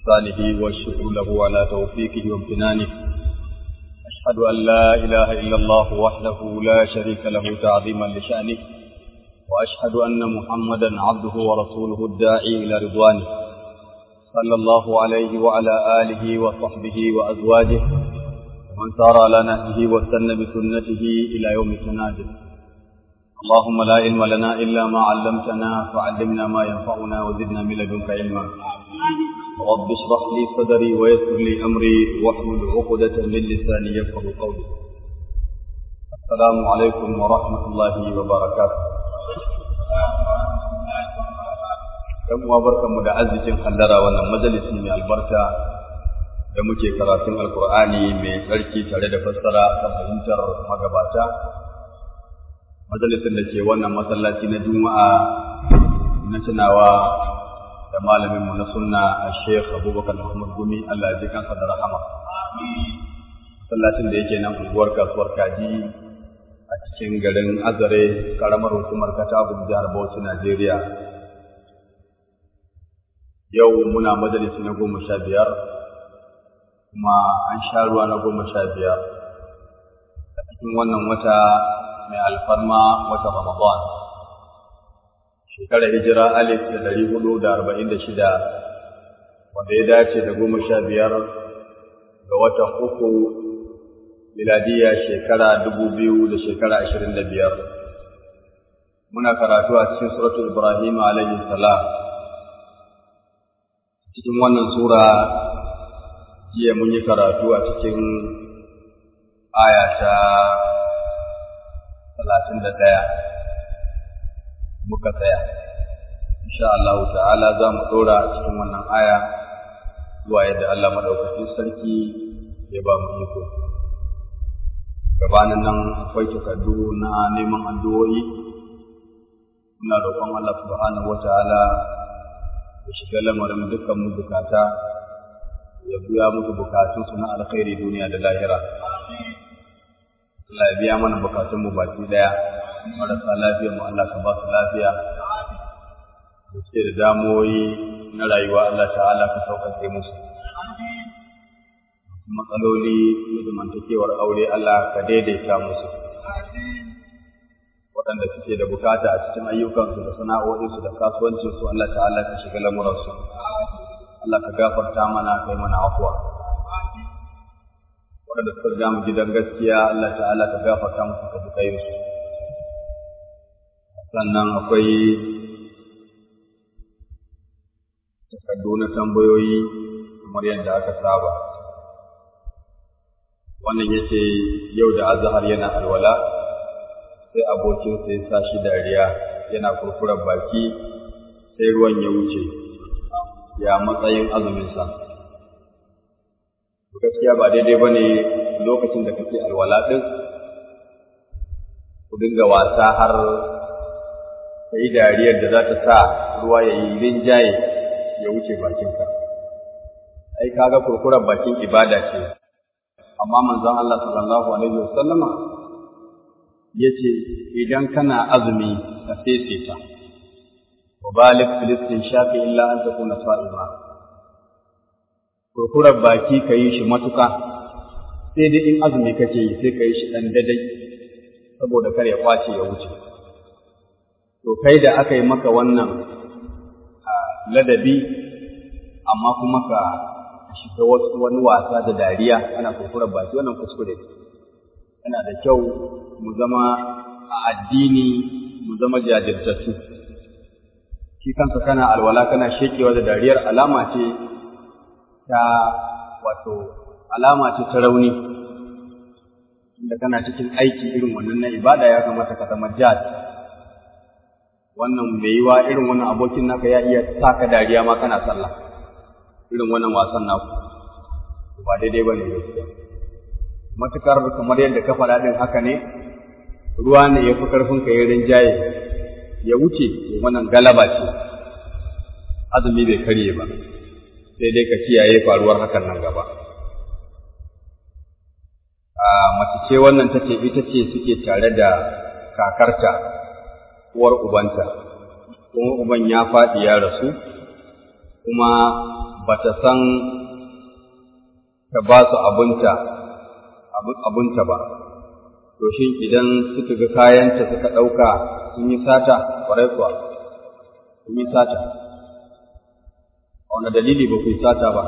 بإحسانه والشكر له على توفيقه وامتنانه أشهد أن لا إله إلا الله وحده لا شريك له تعظيما لشأنه وأشهد أن محمدا عبده ورسوله الداعي إلى رضوانه صلى الله عليه وعلى آله وصحبه وأزواجه ومن سار على نهجه واستنى بسنته إلى يوم التنادي اللهم لا علم لنا إلا ما علمتنا فعلمنا ما ينفعنا وزدنا من لدنك علما رب اشرح لي صدري ويسر لي أمري واحلل عقدة من لساني يفقه قولي السلام عليكم ورحمة الله وبركاته ‘yan uwa barkanmu da arzikin hallara wannan majalisi mai albarka da muke karatun alkur'ani mai tsarki tare da fassara ta fahimtar magabata majalisin da ke wannan masallaci na juma'a na tunawa da malaminmu na sunna a sheikh abubakar muhammad gumi allah ya ji kansa da rahama masallacin da yake nan unguwar kasuwar kaji a cikin garin azare karamar hukumar katagun jihar bauchi najeriya yau muna majalisi na goma sha biyar kuma an sha ruwa na goma sha biyar a cikin wannan wata mai alfarma wata ramadan shekarar hijira alif da dari hudu da arba'in da shida wanda ya dace da goma sha biyar ga watan uku miladiya shekara dubu biyu da shekara ashirin da biyar muna karatu a cikin suratul ibrahim alaihi salam cikin wannan sura jiya mun yi karatu a cikin aya ta talatin da ɗaya muka tsaya insha Allah ta'ala za mu ɗora a cikin wannan aya zuwa yadda Allah maɗaukakin sarki ya ba mu iko gabanin nan akwai takardu na neman addu'o'i muna roƙon Allah subhanahu wa ta'ala ya shiga lamarin dukkan mu bukata ya biya musu bukatunsu na alkhairi duniya da lahira. Allah ya biya mana bukatun mu baki daya marasa lafiya mu Allah ka ba su lafiya da suke da damuwoyi na rayuwa Allah ta'ala ka sauƙaƙe musu. Matsaloli na zamantakewar aure Allah ka daidaita musu. waɗanda suke da bukata a cikin ayyukansu da sana'o'insu da kasuwancinsu Allah ta'ala ka shiga lamuransu Allah ka gafarta mana kai mana afuwa waɗanda suka ga mu gidan gaskiya Allah ta'ala ka gafarta musu ka bukai su sannan akwai takardu na tambayoyi kamar yadda aka saba wannan yace yau da azhar yana alwala sai abokinsa ya sa shi dariya yana kurkurar baki sai ruwan ya wuce ya matsayin azuminsa. Gaskiya ba daidai ba ne lokacin da kake alwala ɗin, ku dinga wasa har ka yi dariyar da za ta sa ruwa ya yi rinjaye ya wuce bakinka. Ai, kaga kurkurar bakin ibada ce, amma manzon Allah sallallahu Alaihi wasallama ya ce idan kana azumi ka sese ta wa balik filistin shafi illa an takuna sa'ima kurkurar baki ka yi shi matuka sai dai in azumi kake yi sai ka yi shi ɗan dadai saboda kar ya kwace ya wuce to kai da aka yi maka wannan ladabi amma kuma ka shiga wasu wani wasa da dariya ana kurkurar baki wannan kuskure yana da kyau mu zama a addini mu zama jajirtattu shi kansa kana alwala kana shekewa da dariyar alama ce ta wato alama ce ta rauni inda kana cikin aiki irin wannan na ibada ya kamata ka zama jad wannan mai yiwa irin wannan abokin naka ya iya sa ka dariya ma kana sallah irin wannan wasan naku ba daidai ba ne gaskiya matukar kamar yadda ka faɗa ɗin haka ne ruwa ne ya fi ƙarfin ka yi rinjaye ya wuce wannan galaba ce azumi bai karye ba sai dai ka kiyaye faruwar hakan nan gaba a mace ce wannan ta ce ita ce suke tare da kakarta uwar ubanta kuma uban ya faɗi ya rasu kuma ba ta san ta ba su abunta abunta ba to shin idan suka ga kayanta suka ɗauka sun yi sata ƙwarai kuwa sun yi sata a wani dalili ba ku yi sata ba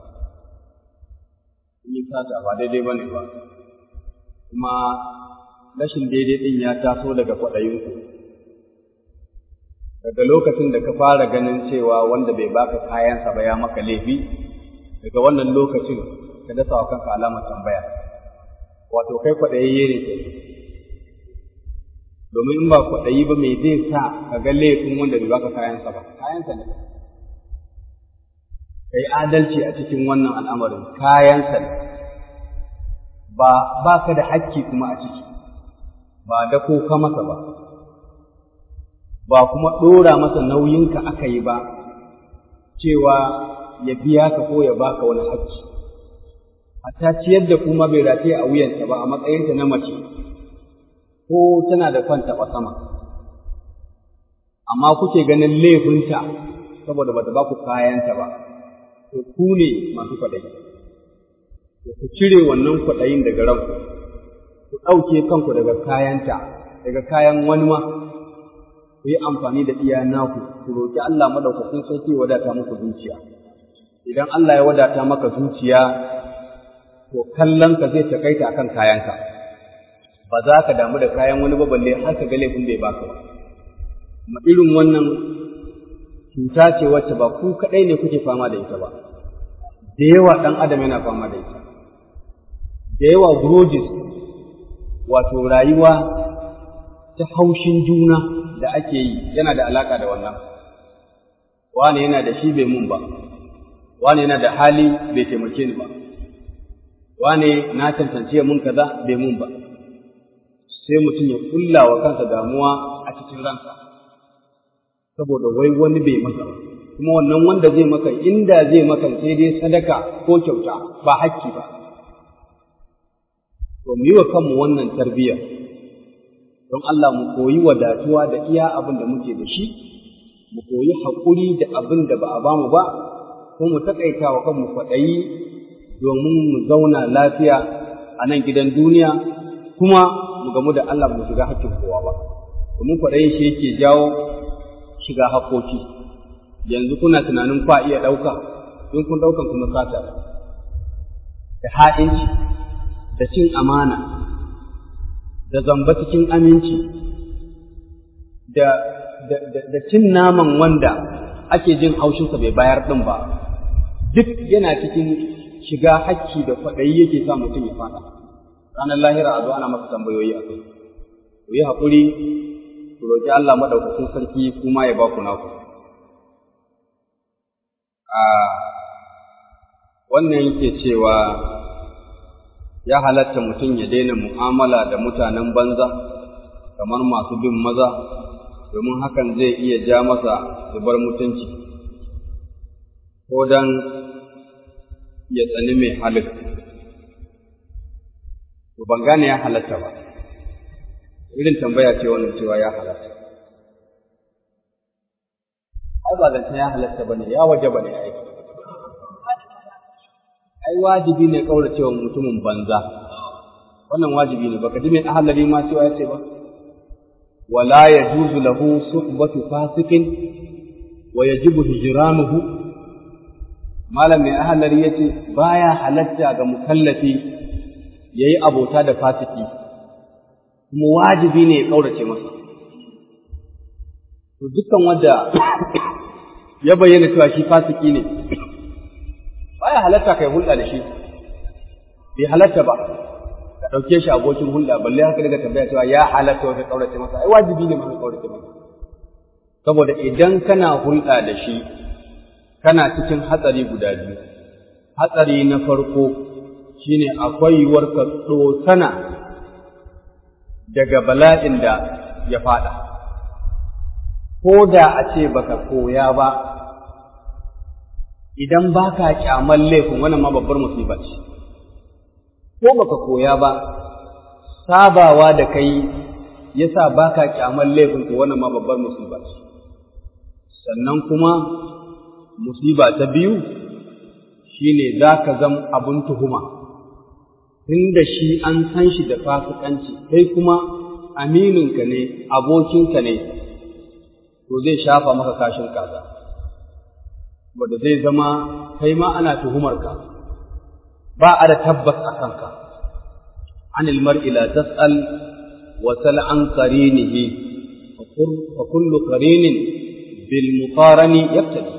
sun yi sata ba daidai ba ne ba kuma rashin daidai ɗin ya taso daga kwaɗayinku daga lokacin da ka fara ganin cewa wanda bai baka kayansa ba ya maka laifi daga wannan lokacin ka dasa wa kanka alamar tambaya wato kai kwaɗayayye ne ke domin in ba kwaɗayi ba mai zai sa ka ga laifin wanda bai baka kayansa ba kayansa ne kai adalci a cikin wannan al'amarin kayansa ne ba ba ka da hakki kuma a ciki ba da ko ka masa ba ba kuma ɗora masa nauyinka aka yi ba cewa ya biya ka ko ya baka wani hakki hatta ciyar da kuma bai rataye a wuyanta ba a matsayinta na mace ko tana da kwanta ba sama amma kuke ganin laifinta saboda bata ba ku kayanta ba to ku ne masu kwaɗayi to ku cire wannan kwaɗayin daga ranku ku ɗauke kanku daga kayanta daga kayan wani ma ku yi amfani da iya naku ku roƙi Allah madaukakin sarki ya wadata muku zuciya idan Allah ya wadata maka zuciya to kallon ka zai takaita akan kayanka ba za ka damu da kayan wani ba balle har ka ga laifin bai baka ba kuma irin wannan cuta ce wacce ba ku kaɗai ne kuke fama da ita ba da yawa ɗan adam yana fama da ita da yawa grudges wato rayuwa ta haushin juna da ake yi yana da alaka da wannan wane yana da shi bai mun ba wane yana da hali bai taimake ni ba wane na tantance mun kaza bai mun ba sai mutum ya kulla wa kansa damuwa a cikin ransa saboda wai wani bai masa ba kuma wannan wanda zai maka inda zai maka sai dai sadaka ko kyauta ba hakki ba to mu yi wa kanmu wannan tarbiyya don Allah mu koyi wadatuwa da iya abin da muke da shi mu koyi haƙuri da abin da ba a bamu ba ko mu taƙaita wa kanmu kwaɗayi domin mu zauna lafiya a nan gidan duniya kuma mu gamu da Allah mu shiga hakkin kowa ba domin kwaɗayi shi yake jawo shiga haƙoƙi yanzu kuna tunanin kwa iya ɗauka in kun ɗaukan kuma sata da ha'inci da cin amana da zamba cikin aminci da, da, cin naman wanda ake jin haushinsa bai bayar ɗin ba duk yana cikin shiga hakki da kwaɗayi yake sa mutum ya fada ranar lahira a zo ana masa tambayoyi a kai ku yi haƙuri ku roƙi Allah maɗaukacin sarki kuma ya ba ku naku a wannan yake cewa ya halatta mutum ya daina mu'amala da mutanen banza kamar masu bin maza domin hakan zai iya ja masa zubar mutunci ko dan ya tsani mai halin to ban gane ya halatta ba irin tambaya ce wannan cewa ya halatta ai ba zance ya halatta bane ya waje bane ai ai wajibi ne kauracewa mutumin banza wannan wajibi ne baka ji mai ahalari ma cewa ya ce ba wala yajuzu lahu suhbatu fasikin wa yajibu hijranuhu malam mai ahalari yace baya halatta ga mukallafi yayi abota da fasiki kuma wajibi ne ya kaurace masa to dukkan wanda ya bayyana cewa shi fasiki ne baya halatta kai hulɗa da shi bai halatta ba ka ɗauke shi abokin hulɗa balle haka daga tambaya cewa ya halatta wata ƙaurace masa ai wajibi ne masa ƙaurace masa saboda idan kana hulɗa da shi kana cikin hatsari guda biyu hatsari na farko shine akwai yiwuwar ka tsosana daga bala'in da ya faɗa ko da a ce baka koya ba idan ba ka ƙyamar laifin wannan ma babbar musiba ce ko baka koya ba sabawa da kai yasa ba ka ƙyamar laifin to wannan ma babbar musiba ce sannan kuma musiba ta biyu shine za ka zam abin tuhuma tunda shi an san shi da fasikanci kai kuma amininka ne abokinka ne to zai shafa maka kashin kaza wanda zai zama kai ma ana tuhumarka ba a da tabbas a kanka anil mar'i la tas'al wa sal an qarinihi fa kullu qarinin bil muqarani yaftadi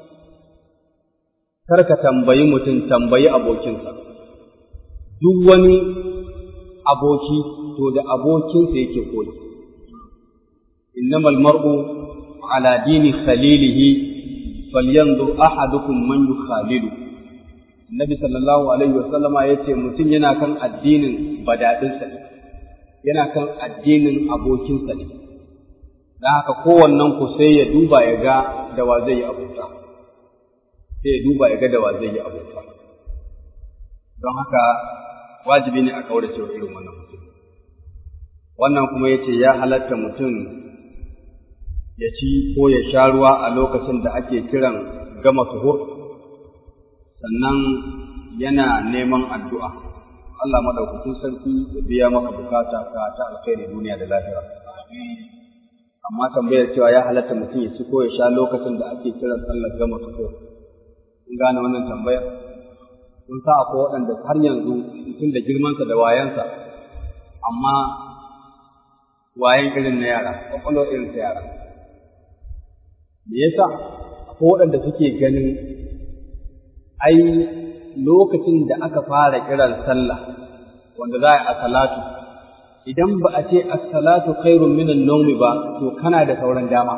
kar ka tambayi mutum tambayi abokinsa duk wani aboki to da abokinsa yake koyi innamal mar'u ala dini khalilihi falyanzur ahadukum man yukhalilu annabi sallallahu alaihi wasallama yace mutum yana kan addinin badadinsa ne yana kan addinin abokinsa ne dan haka kowannen ku sai ya duba ya ga da wa zai yi abota sai ya duba ya ga da wa zai yi abota don haka wajibi ne a kaurace wa irin wannan mutum wannan kuma yace ya halatta mutum ya ci ko ya sha ruwa a lokacin da ake kiran gama suhur sannan yana neman addu'a Allah madaukakin sarki ya biya maka bukata ka ta alkhairi duniya da lahira amma tambayar cewa ya halatta mutum ya ci ko ya sha lokacin da ake kiran sallar gama suhur kun gane wannan tambayar kun sa akwai waɗanda har yanzu mutum da girmansa da wayansa amma wayan irin na yara kwakwalwa irin ta yara me yasa akwai waɗanda suke ganin ai lokacin da aka fara kiran sallah wanda za a yi a salatu idan ba a ce as-salatu khairun minan nawmi ba to kana da sauran dama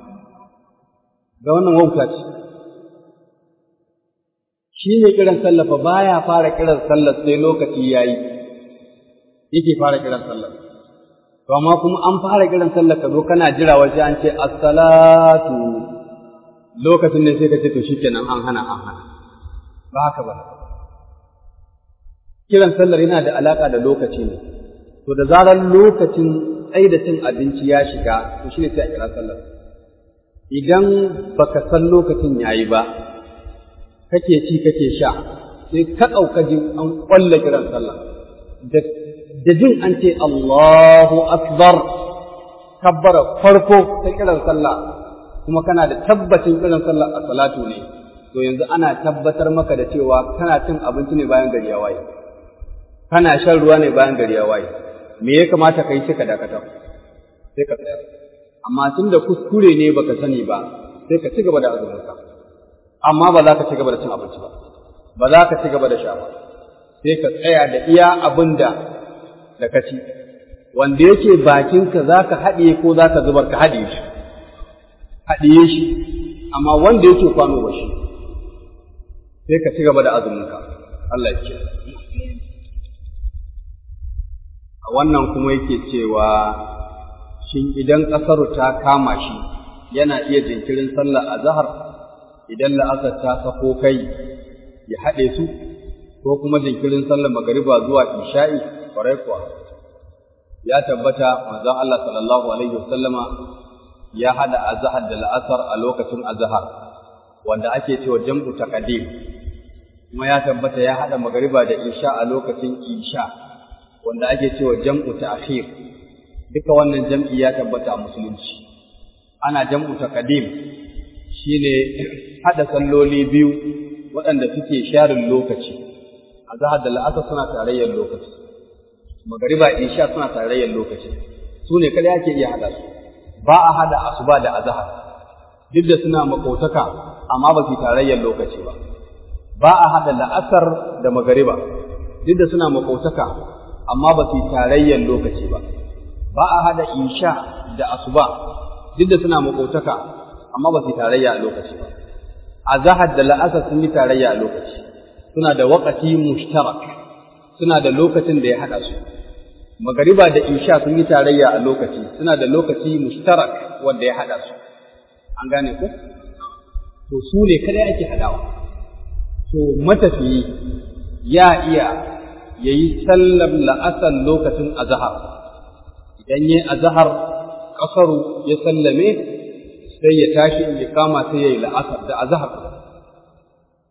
ga wannan wauta ce shi ne kiran sallah fa baya fara kiran sallah sai lokaci yayi yake fara kiran sallah to amma kuma an fara kiran sallah ka zo kana jira waje an ce as-salatu lokacin ne sai ka ce to shikenan an hana an hana ba haka ba kiran sallar yana da alaka da lokaci ne to da zarar lokacin tsaida cin abinci ya shiga to shine sai a kira sallar idan baka san lokacin yayi ba kake ci kake sha sai ka ɗauka jin an ƙwalla kiran sallah da jin an ce Allahu Akbar kabbara farko ta kiran sallah kuma kana da tabbacin kiran sallah a salatu ne to yanzu ana tabbatar maka da cewa kana cin abinci ne bayan gari ya waye kana shan ruwa ne bayan gari ya waye me ya kamata ka yi sai ka dakatar sai ka tsaya amma tun da kuskure ne baka sani ba sai ka ci gaba da azuminka amma ba za ka ci gaba da cin abinci ba ba za ka ci gaba da sha ba sai ka tsaya da iya abin da da ka ci wanda yake bakinka za ka haɗiye ko za ka zubar ka haɗiye shi haɗiye shi amma wanda yake kwano ba shi sai ka ci gaba da azuminka Allah ya ce a wannan kuma yake cewa shin idan ƙasaru ta kama shi yana iya jinkirin sallah a zahar idan la'asar ta sako kai ya haɗe su ko kuma jinkirin sallar magariba zuwa isha'i kwarai kuwa ya tabbata manzon Allah sallallahu alaihi wasallama ya hada azhar da la'asar a lokacin azhar wanda ake cewa jam'u taqdim kuma ya tabbata ya hada magariba da isha a lokacin isha wanda ake cewa jam'u ta'khir duka wannan jam'i ya tabbata a musulunci ana jam'u taqdim shine hada salloli biyu waɗanda suke sharin lokaci azhar da la'asar suna tarayyar lokaci magariba isha suna tarayyar lokaci su ne kada ake iya hada su ba a hada asuba da azhar duk da suna makotaka amma ba su tarayyar lokaci ba ba a hada la'asar da magariba duk da suna makotaka amma ba su tarayyar lokaci ba ba a hada isha da asuba duk da suna makotaka amma ba su tarayya a lokaci ba azhar da la'asar sun yi tarayya a lokaci suna da waqati mushtarak suna da lokacin da ya hada su magariba da isha sun yi tarayya a lokaci suna da lokaci mushtarak wanda ya hada su an gane ku to su ne kada ake hadawa to matafiyi ya iya yayi sallar la'asar lokacin azhar idan yayi azhar kasaru ya sallame sai ya tashi in kama sai yayi la'asar da azhar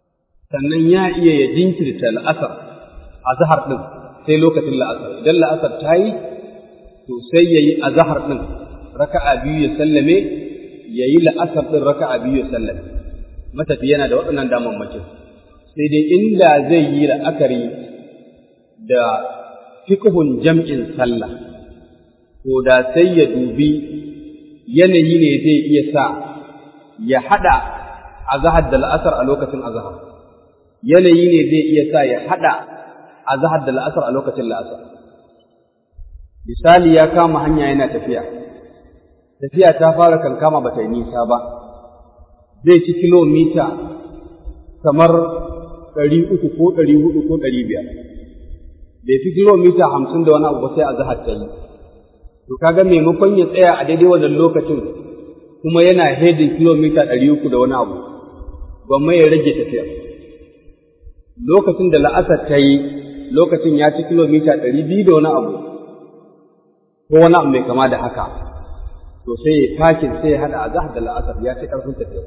sannan ya iya ya jinkirta la'asar a zahar ɗin sai lokacin la'asar idan la'asar ta yi to sai ya yi a zahar ɗin raka'a biyu ya sallame ya yi la'asar ɗin raka'a biyu ya sallame matafi yana da waɗannan damammakin sai dai inda zai yi la'akari da fiqhun jam'in sallah to da sai ya dubi yanayi ne zai iya sa ya haɗa azahar da la'asar a lokacin azahar yanayi ne zai iya sa ya haɗa azahar da la'asar a lokacin la'asar misali ya kama hanya yana tafiya tafiya ta fara kankama ba ta yi nisa ba zai ci kilomita kamar ɗari uku ko ɗari hudu ko ɗari biyar bai fi kilomita hamsin da wani abu ba sai azahar ta yi to kaga maimakon ya tsaya a daidai wannan lokacin kuma yana hedin kilomita ɗari uku da wani abu gwamma ya rage tafiya lokacin da la'asar ta yi lokacin ya ci kilomita ɗari biyu da wani abu ko wani abu mai kama da haka to sai ya takin sai ya haɗa a zahar da la'asar ya ci ƙarfin tafiya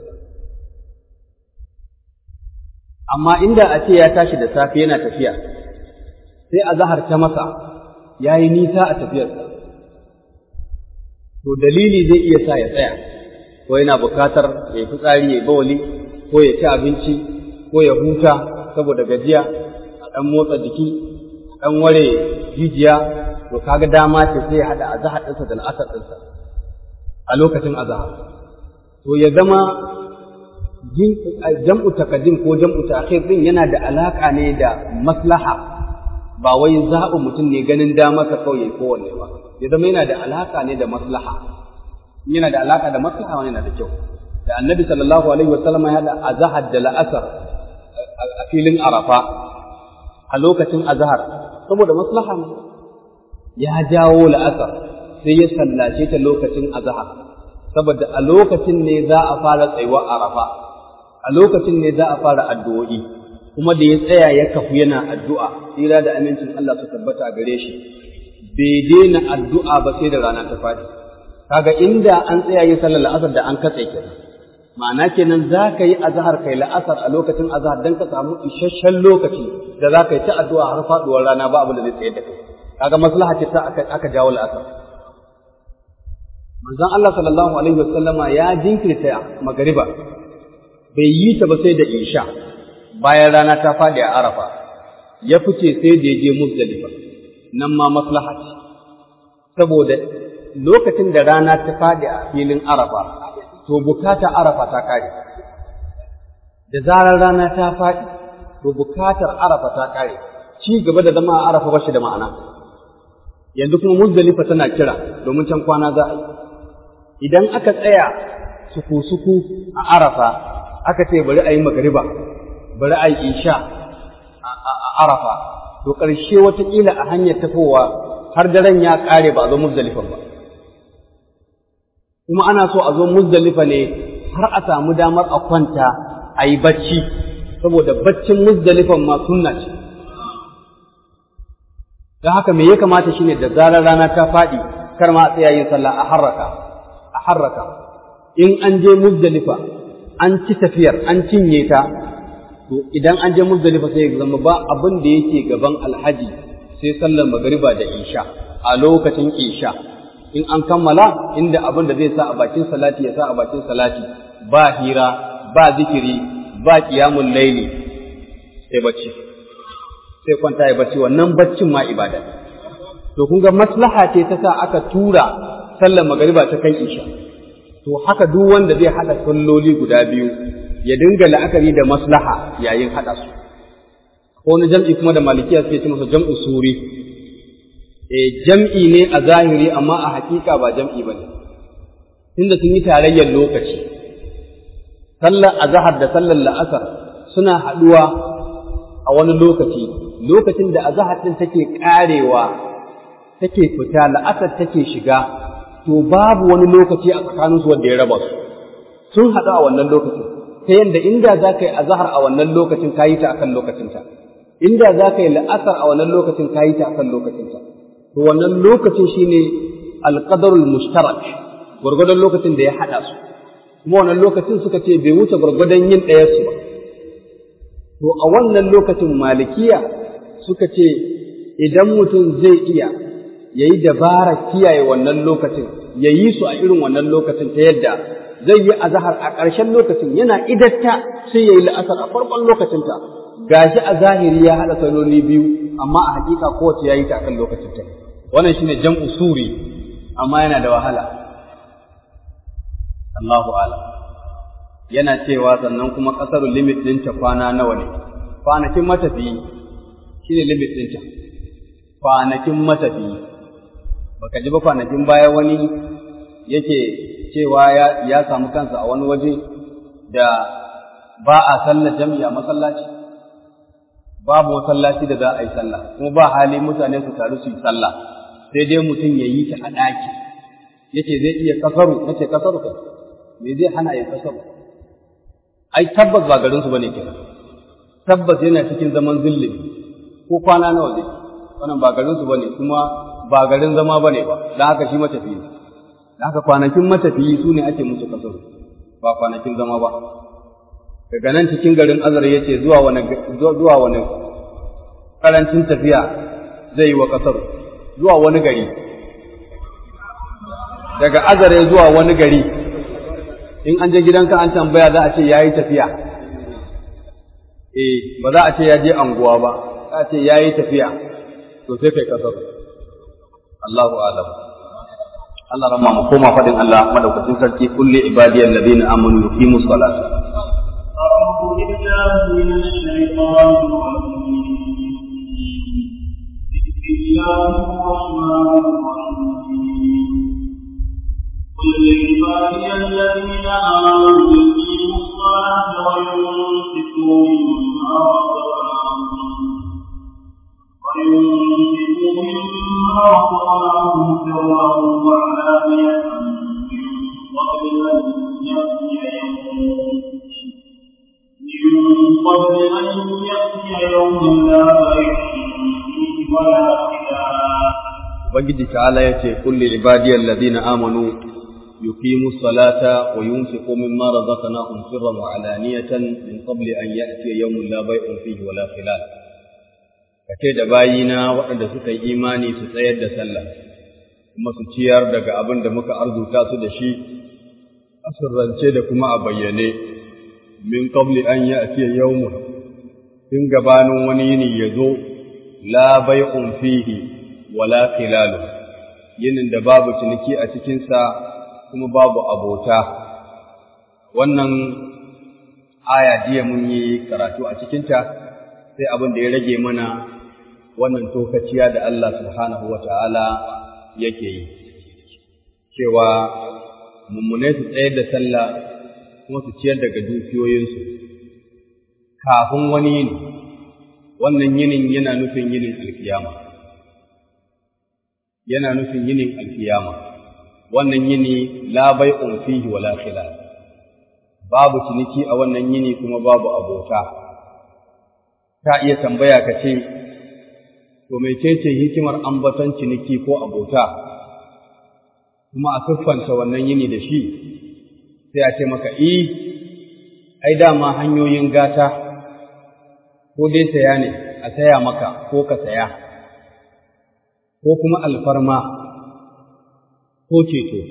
amma inda a ce ya tashi da safe yana tafiya sai a zahar ta masa ya yi nisa a tafiyarsa to dalili zai iya sa ya tsaya ko yana bukatar ya yi fitsari ya yi bawali ko ya ci abinci ko ya huta saboda gajiya a ɗan motsa jiki a ɗan ware jijiya to kaga dama ce sai ya haɗa azahar ɗinsa da la'asar ɗinsa a lokacin azahar to ya zama jam'u takaddim ko jam'u ta'khir din yana da alaka ne da maslaha ba wai zaɓin mutum ne ganin dama ka kawai kowanne ba ya zama yana da alaka ne da maslaha yana da alaka da maslaha wani yana da kyau da annabi sallallahu alaihi wasallam ya da azhar da la'asar a filin arafa a lokacin azhar saboda maslaha ne ya jawo la'asar sai ya sallace ta lokacin azhar saboda a lokacin ne za a fara tsayuwa arafa a lokacin ne za a fara addu'o'i kuma da ya tsaya ya kafu yana addu'a tsira da amincin Allah su tabbata a gare shi bai daina addu'a ba sai da rana ta faɗi kaga inda an tsaya yin sallar la'asar da an katse kenan ma'ana kenan za ka yi azahar kai la'asar a lokacin azahar don ka samu isasshen lokaci da za ka yi ta addu'a har faɗuwar rana ba abu da zai tsaye da kai kaga maslaha ce ta aka jawo la'asar manzon Allah sallallahu alaihi wasallama ya jinkirta magariba bai yi ta ba sai da isha bayan rana ta faɗi a arafa ya fice sai da ya je muzdalifa nan ma maslaha ce saboda lokacin da rana ta faɗi a filin arafa to bukata arafa ta kare da zarar rana ta faɗi to bukatar arafa ta kare ci gaba da zama a arafa ba shi da ma'ana yanzu kuma muzdalifa tana kira domin can kwana za a yi idan aka tsaya suku-suku a arafa aka ce bari a yi magariba bari a yi isha a arafa to ƙarshe wataƙila a hanyar tafowa har daren ya ƙare ba a zo muzdalifan ba kuma ana so a zo muzdalifa ne har a samu damar a kwanta a yi bacci saboda baccin muzdalifan ma sunna ce don haka me ya kamata shine da zarar rana ta faɗi kar ma a tsaya yin sallah a harraka a harraka in an je muzdalifa an ci tafiyar an cinye ta to idan an je muzdalifa sai ya zama ba abin da yake gaban alhaji sai sallar magariba da isha a lokacin isha in an kammala inda abin da zai sa a bakin salati ya sa a bakin salati ba hira ba zikiri ba qiyamul laili sai bacci sai kwanta ya bacci wannan baccin ma ibada to kun ga maslaha ce ta sa aka tura sallar magariba ta kan isha to haka duk wanda zai hada salloli guda biyu ya dinga la'akari da maslaha yayin hada su ko wani jam'i kuma da malikiya suke ce masa jam'u suri eh jam'i ne a zahiri amma a hakika ba jam'i bane tunda sun yi tarayyar lokaci sallar azhar da sallar la'asar suna haduwa a wani lokaci lokacin da azhar din take karewa take fita la'asar take shiga to babu wani lokaci a tsakaninsu wanda ya raba su sun haɗu a wannan lokacin ta yadda inda za ka yi azahar a wannan lokacin ka yi ta akan lokacinta inda za ka yi la'asar a wannan lokacin ka yi ta akan lokacinta to wannan lokacin shine alqadarul mushtarak gwargwadon lokacin da ya haɗa su kuma wannan lokacin suka ce bai wuce gwargwadon yin ɗaya su ba to a wannan lokacin malikiya suka ce idan mutum zai iya ya yi dabara kiyaye wannan lokacin ya yi su a irin wannan lokacin ta yadda zai yi azahar a ƙarshen lokacin yana idatta sai ya yi la'asar a farkon lokacinta gashi a zahiri ya haɗa saloli biyu amma a hakika kowace ya yi ta akan lokacin ta wannan shine jam'u suri amma yana da wahala Allahu a'lam yana cewa sannan kuma ƙasar limit ɗinta kwana nawa ne kwanakin matafiyi shine limit ɗinta kwanakin matafiyi baka ji ba kwanakin baya wani yake cewa ya, ya samu kansa a wani waje da ba a sallar jami'a masallaci babu masallaci da za a yi sallah kuma ba hali mutane su taru su yi sallah sai dai mutum ya yi ta a ɗaki yace zai iya kasaru nace kasaru kai me zai hana ya kasaru ai tabbas ba garin su bane kenan tabbas yana cikin zaman zillimi ko kwana nawa zai wannan ba garin su bane kuma ba garin zama bane ba dan haka shi matafiyi ne dan haka kwanakin matafiyi su ne ake musu kasaru ba kwanakin zama ba daga nan cikin garin azar yace zuwa wani zuwa wani karancin tafiya zai yi wa kasaru zuwa wani gari daga azare zuwa wani gari in an je gidanka an tambaya za a ce ya yi tafiya eh ba za a ce ya je anguwa ba za a ce ya yi tafiya to sai kai kasar Allahu alam Allah ramma mu koma fadin Allah madaukakin sarki kulli ibadiyal ladina amanu yuqimu salata أعوذ بالله من الشيطان الرجيم بسم الله الرحمن الرحيم قل لعبادي الذين آمنوا يقيموا الصلاة وينفقوا مما رزقناهم وينفقوا مما رزقناهم سرا وعلانية من قبل أن يأتي يوم من قبل أن يأتي يوم لا بيع فيه ولا خلاف Ubangiji ta'ala ya ce, Kulli ibadiyar ladina amanu, yuqimu salata wa yunfiqu mimma razaqnahum sirran wa alaniyatan min qabli an ya'tiya yawmun la bay'un fihi wa la khilal. Kace da bayina waɗanda suka yi imani su tsayar da sallah, kuma su ciyar daga abin da muka arzuta su da shi, a sirrance da kuma a bayyane, min qabli an ya'tiya yawmun, tun gabanin wani yini ya zo, la bay'un fihi wala khilalu yinin da babu ciniki a cikinsa kuma babu abota wannan aya jiya mun yi karatu a cikinta sai abin da ya rage mana wannan tokaciya da Allah subhanahu wa ta'ala yake yi cewa mummunai su tsayar da sallah kuma su ciyar daga dukiyoyinsu kafin wani yini wannan yinin yana nufin yinin alkiyama yana nufin yinin alkiyama wannan yini la bai'un fihi wala khilal babu ciniki a wannan yini kuma babu abota ka iya tambaya ka ce to mecece hikimar ambaton ciniki ko abota kuma a siffanta wannan yini da shi sai a ce maka i ai dama hanyoyin gata ko dai saya ne a saya maka ko ka saya ko kuma alfarma ko ceto.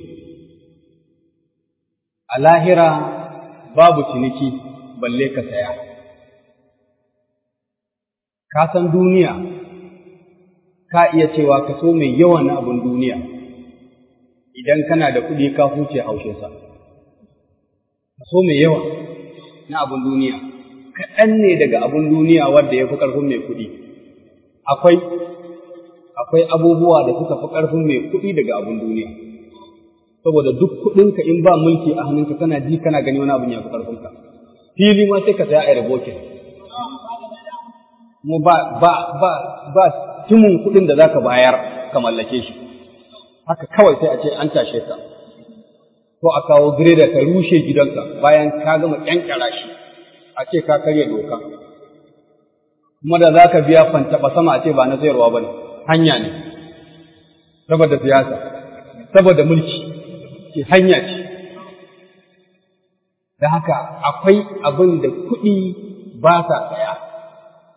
A lahira babu ciniki balle ka saya. Ka san duniya, ka iya cewa ka so mai yawa na abin duniya, idan kana da kuɗi ka huce haushinsa. Ka so mai yawa na abin duniya, kaɗan ne daga abin duniya wadda ya fi ƙarfin mai kuɗi. Akwai akwai abubuwa da suka fi ƙarfin mai kuɗi daga abin duniya saboda duk kuɗinka in ba mulki a hannunka kana ji kana gani wani abin ya fi ƙarfinka fili ma sai ka saya a rabokin kuma ba ba ba ba timin kuɗin da zaka bayar ka mallake shi haka kawai sai a ce an tashe ka ko a kawo gireda ka rushe gidanka bayan ka gama ƙyanƙyara shi a ce ka karya doka kuma da za ka biya fantaba sama a ce ba na sayarwa ba ne hanya ne saboda siyasa saboda mulki ce hanya ce da haka akwai abin da kuɗi ba sa tsaya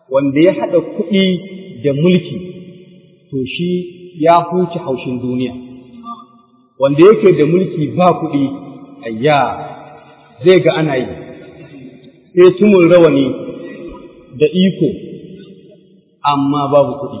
wanda ya haɗa kuɗi da mulki to shi ya huce haushin duniya wanda yake da mulki ba kuɗi ayya zai ga ana yi sai tumun rawani da iko amma babu kuɗi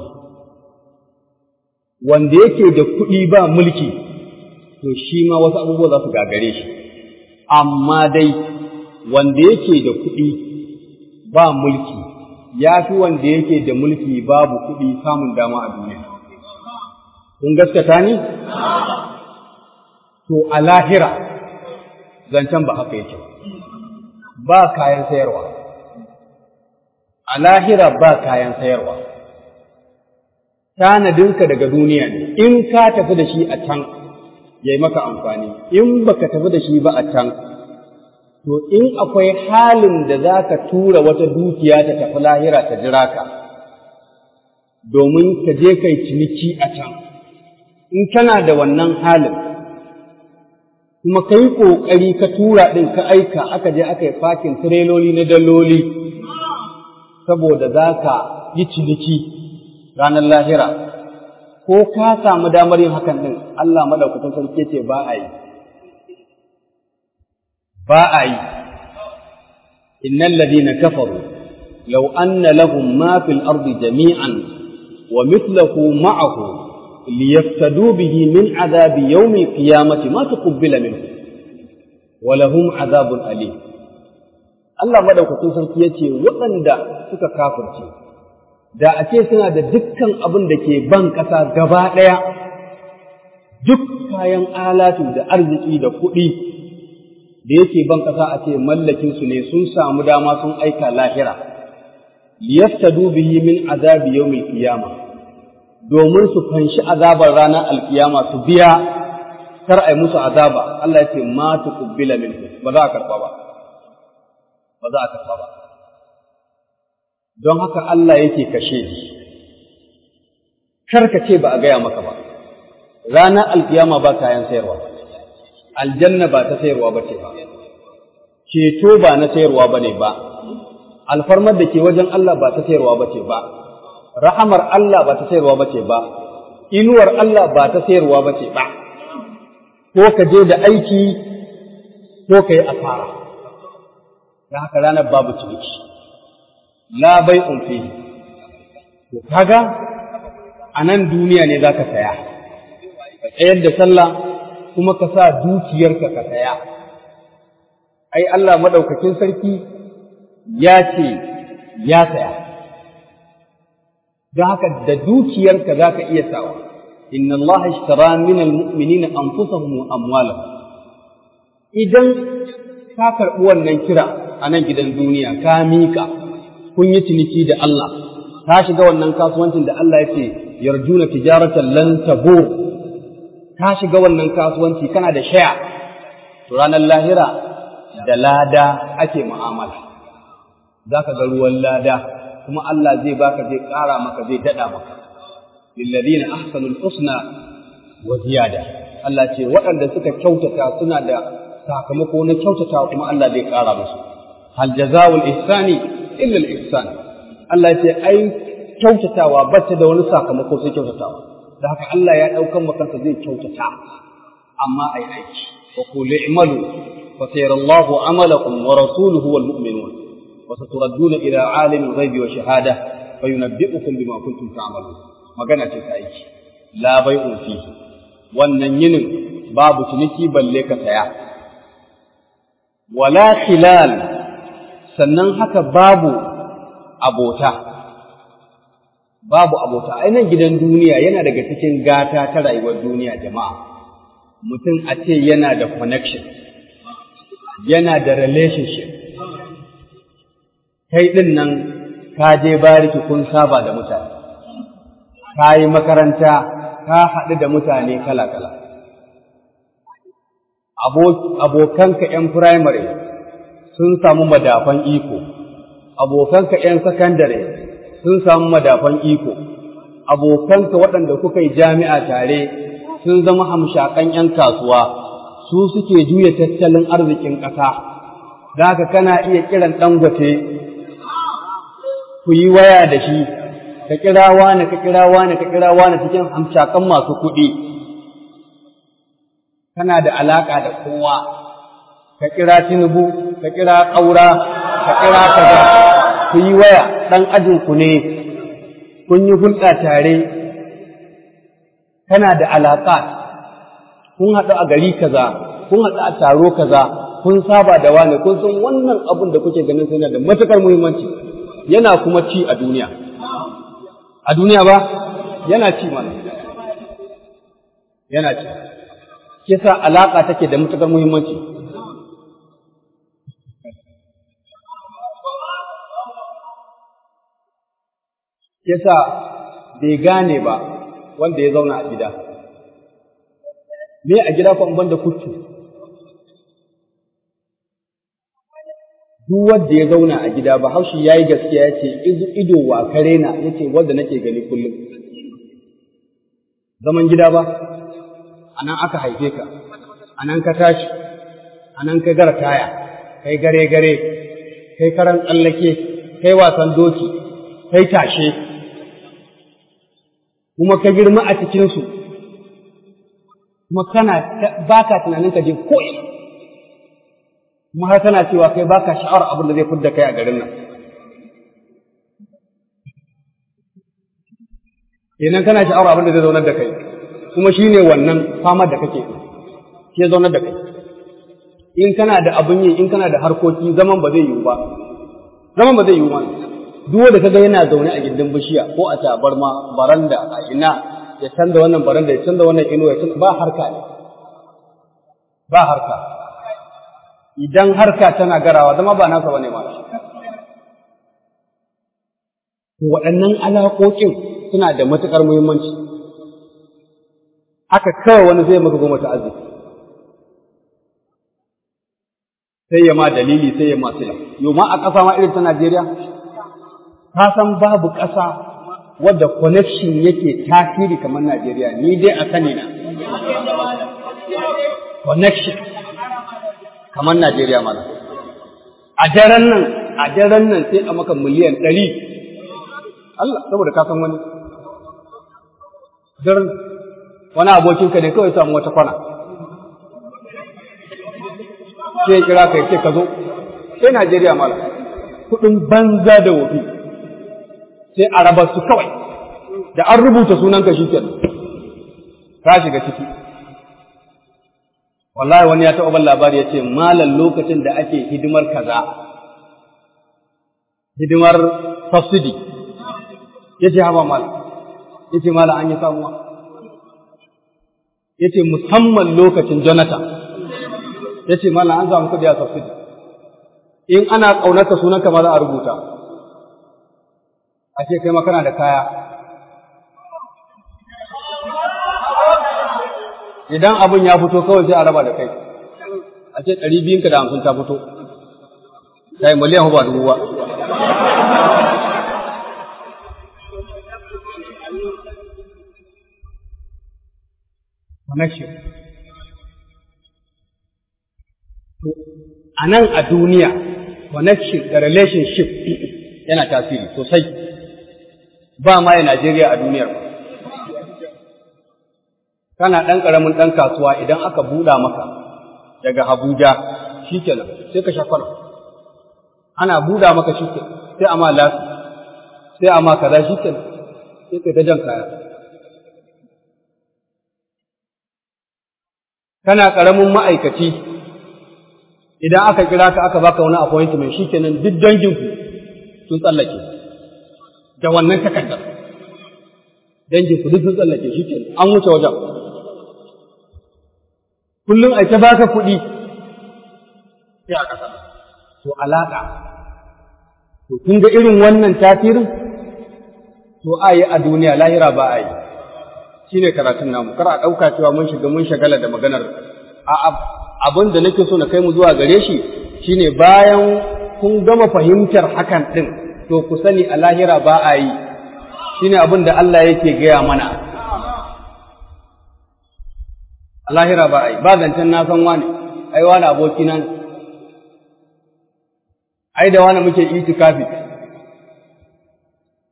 wanda yake da kuɗi ba mulki to shi ma wasu abubuwa za su gagare shi amma dai wanda yake da kuɗi ba mulki ya fi wanda yake da mulki babu kuɗi samun dama a duniya. Kun gaskata ni? To, a lahira, zancen ba haka yake ba kayan sayarwa. A lahira ba kayan sayarwa. Tanadinka daga duniya ne, in ka tafi da shi a can, ya yi maka amfani, in baka tafi da shi ba a can, to in akwai halin da za ka tura wata dukiya ta tafi lahira ta jira ka, domin ka je kai ciniki a can, in kana da wannan halin, kuma ka yi ƙoƙari ka tura ɗin ka aika aka je aka yi fakin tireloli na daloli, saboda za ka yi ciniki ranar lahira, ko ka samu damar yin hakan ɗin, Allah maɗaukatan sarki ce ba a yi. ba a yi innal ladina kafaru law anna lahum ma fil ardi jami'an wa mithluhu ma'ahu liyaftadu bihi min adhabi yawm al-qiyamati ma tuqbila minhu wa lahum adhabun alim Allah madaukakin sarki yace waɗanda suka kafirce da a ce suna da dukkan abin da ke ban ƙasa gaba ɗaya duk kayan alatu da arziki da kuɗi da yake ban ƙasa a ce mallakinsu ne sun samu dama sun aika lahira liyaftadu bihi min azabi yawmil qiyama domin su fanshi azabar ranar alkiyama su biya kar ai musu azaba Allah ya ce ma tuqbila minhu ba za a karba ba ba za a karba ba don haka Allah yake kashe kar ka ce ba a gaya maka ba ranar alkiyama ba kayan sayarwa ba aljanna ba ta sayarwa ba ce ba, ceto ba na sayarwa ba ne ba, alfarmar da ke wajen Allah ba ta sayarwa ba ce ba, rahamar Allah ba ta sayarwa ba ce ba, inuwar Allah ba ta sayarwa ba ce ba, ko ka je da aiki ko ka yi asara, da haka ranar babu ciniki, la bai unfi, to kaga a nan duniya ne za ka saya, ka tsayar da sallah kuma ka sa dukiyarka ka saya. Ai, Allah maɗaukakin sarki ya ce ya saya, don haka da dukiyarka za ka iya sawa. Inna Allah ishtara min al-mu'minina anfusahum wa amwalahum. Idan ka karɓi wannan kira a nan gidan duniya, ka mika, kun yi ciniki da Allah, ka shiga wannan kasuwancin da Allah ya ce, yarjuna tijaratan lan tabur ka shiga wannan kasuwanci kana da shaya to ranar lahira da lada ake mu'amala za ka ga ruwan lada kuma Allah zai baka zai ƙara maka zai daɗa maka lilladina ahsanul husna wa ziyada Allah ce waɗanda suka kyautata suna da sakamako na kyautata kuma Allah zai ƙara musu hal jazaa'ul ihsani illa al ihsan Allah ce ai kyautatawa bata da wani sakamako sai kyautatawa da haka Allah ya ɗaukan makansa zai kyautata amma ai aiki wa qul i'malu fa sayarallahu amalakum wa rasuluhu wal mu'minun wa saturadduna ila alimil ghaibi wa shahada fa yunabbi'ukum bima kuntum ta'malun magana ce ta aiki la bai'un fi wannan yinin babu ciniki balle ka saya wala khilal sannan haka babu abota babu abota ainihin gidan duniya yana daga cikin gata ta rayuwar duniya jama'a mutum a ce yana da connection yana da relationship kai ɗin nan ka je bariki kun saba da mutane ka yi makaranta ka haɗu da mutane kala-kala abokanka ‘yan firamare sun samu madafan iko abokanka ‘yan sakandare sun samu madafan iko, abokanka waɗanda kuka yi jami'a tare sun zama hamshakan ‘yan kasuwa, su suke juya tattalin arzikin ƙasa, da haka kana iya kiran ɗangote ku yi waya da shi ka kira wani ka kira wani ka kira wani cikin hamshakan masu kuɗi kana da alaƙa da kowa ka kira tinubu ka kira ƙaura ka kira kaza ku yi waya ɗan ajinku ne kun yi hulɗa tare kana da alaƙa kun haɗu a gari kaza kun haɗu a taro kaza kun saba da wani kun san wannan abun da kuke ganin suna da matuƙar muhimmanci yana kuma ci a duniya a duniya ba yana ci mana yana ci kisa alaƙa take da matuƙar muhimmanci kisa bai gane ba wanda ya zauna a gida me a gida ko ban da kutu duk wanda ya zauna a gida ba haushi ya yi gaskiya ya ce ido wa kare na ya ce wanda nake gani kullum zaman gida ba a nan aka haife ka a nan ka tashi a nan ka gara taya kai gare gare kai karan tsallake kai wasan doki kai tashe kuma ka girma a cikinsu kuma kana ba ka tunanin ka je ko'ina kuma har tana cewa kai baka sha'awar abin da zai fidda kai a garin nan kenan kana sha'awar abin da zai zaunar da kai kuma shine wannan famar da kake ke zaunar da kai in kana da abin yi in kana da harkoki zaman ba zai yiwu ba zaman ba zai yiwu ba duk wanda kaga yana zaune a gindin bishiya ko a tabarma baranda a ina ya canza wannan baranda ya canza wannan ino ya canza ba harka ne ba harka idan harka tana garawa zama ba nasa bane ma waɗannan alaƙoƙin suna da matuƙar muhimmanci haka kawai wani zai maka goma ta arziki sai ya ma dalili sai ya ma sila yau ma a ƙasa ma irin ta Najeriya ka san babu ƙasa wadda connection yake tasiri kamar Najeriya ni dai a sani na connection kamar Najeriya mana. A daren nan, a daren nan sai a maka miliyan ɗari. Allah, saboda ka san wani. Daren wani abokinka ne kawai samu wata kwana. Sai kira ka ce ka zo, sai Najeriya mala. Kuɗin banza da wofi. Sai a raba su kawai. Da an rubuta sunanka shi kenan. Ka shiga ciki. wallahi wani ya taɓa ban labari ya ce malam lokacin da ake hidimar kaza hidimar subsidy ya ce haba malam ya ce malam an yi samuwa ya ce musamman lokacin jonathan ya ce malam an samu kudi a subsidy in ana ƙaunarka sunanka ma za a rubuta a ce kai makana da kaya idan abin ya fito kawai sai a raba da kai a ce ɗari biyunka da hamsin ta fito kai miliyan ba dubu ba connection a nan a duniya connection da relationship yana tasiri sosai ba ma ya Najeriya a duniyar ba kana ɗan ƙaramin ɗan kasuwa idan aka buɗa maka daga Abuja shi kenan sai ka sha kwana. Ana buɗa maka shi sai a ma lafi, sai a ma kaza shi kenan sai ka ta jan kaya. Kana ƙaramin ma'aikaci idan aka kira ka aka baka wani appointment shi kenan duk danginku sun tsallake da wannan takardar. Danginku duk sun tsallake shi kenan an wuce wajen. kullum a ta baka kuɗi sai a ƙasa to alaƙa to kun ga irin wannan tasirin to a yi a duniya lahira ba a yi shi ne karatun namu kar a ɗauka cewa mun shiga mun shagala da maganar a abin da nake so na kai mu zuwa gare shi shine bayan kun gama fahimtar hakan ɗin to ku sani a lahira ba a yi shine abin da Allah yake gaya mana a lahira ba a yi ba zancen na san wani ai wani aboki nan ai da wani muke itikafi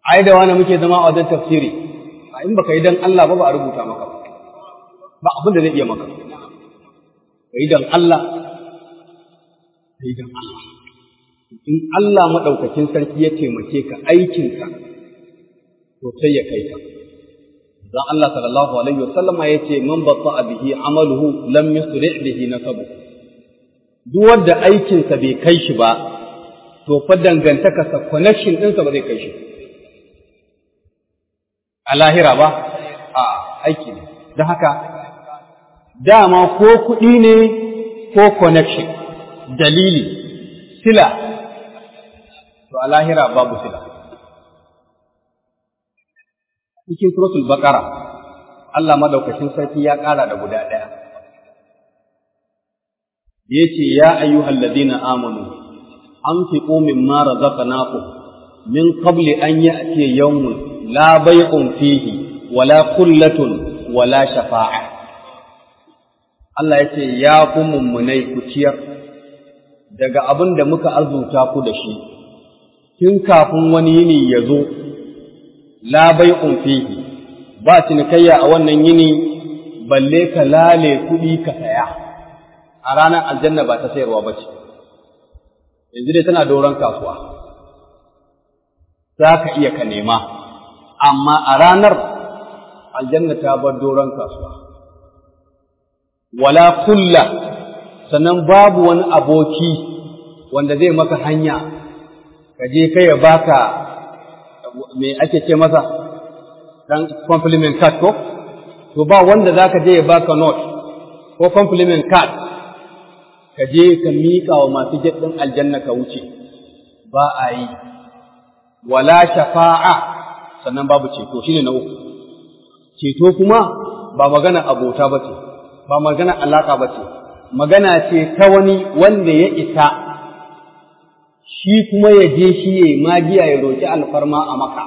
ai da wani muke zama a wajen tafsiri a in baka yi dan Allah ba ba a rubuta maka ba ba abin da zai iya maka ka yi dan Allah ka yi dan Allah in Allah maɗaukakin sarki ya taimake ka aikinka to sai ya kai ka dan Allah sallallahu alaihi wasallam ya ce man batta bihi amaluhu lam yusri bihi nasabu duk wanda aikinsa bai kai shi ba to fa dangantaka sa connection ɗinsa ba zai kai shi a lahira ba a aiki ne don haka dama ko kuɗi ne ko connection dalili sila to a lahira babu sila cikin suratul baqara Allah madaukakin sarki ya ƙara da guda ɗaya yace ya ayyuhal ladina amanu anfiqu mimma razaqnakum min qabli an ya'tiya yawmun la bay'un fihi wala kullatun wala shafa'a Allah yace ya ku mummunai ku ciyar daga abin da muka arzuta ku da shi tun kafin wani yini ya zo la bai'un fihi ba cinikayya a wannan yini balle ka lale kuɗi ka saya a ranar aljanna ba ta sayarwa ba ce yanzu dai tana doron kasuwa za ka iya ka nema amma a ranar aljanna ta bar doron kasuwa wala kulla sannan babu wani aboki wanda zai maka hanya ka je kai ya baka me ake ce masa dan compliment card ko to ba wanda zaka je ya baka note ko compliment card ka je ka miƙa wa masu jaddin aljanna ka wuce ba a yi wala shafa'a sannan babu ceto shine na uku ceto kuma ba magana abota ba ce ba magana alaka ba ce magana ce ta wani wanda ya isa shi kuma ya je shi ya magiya ya roƙi alfarma a maka.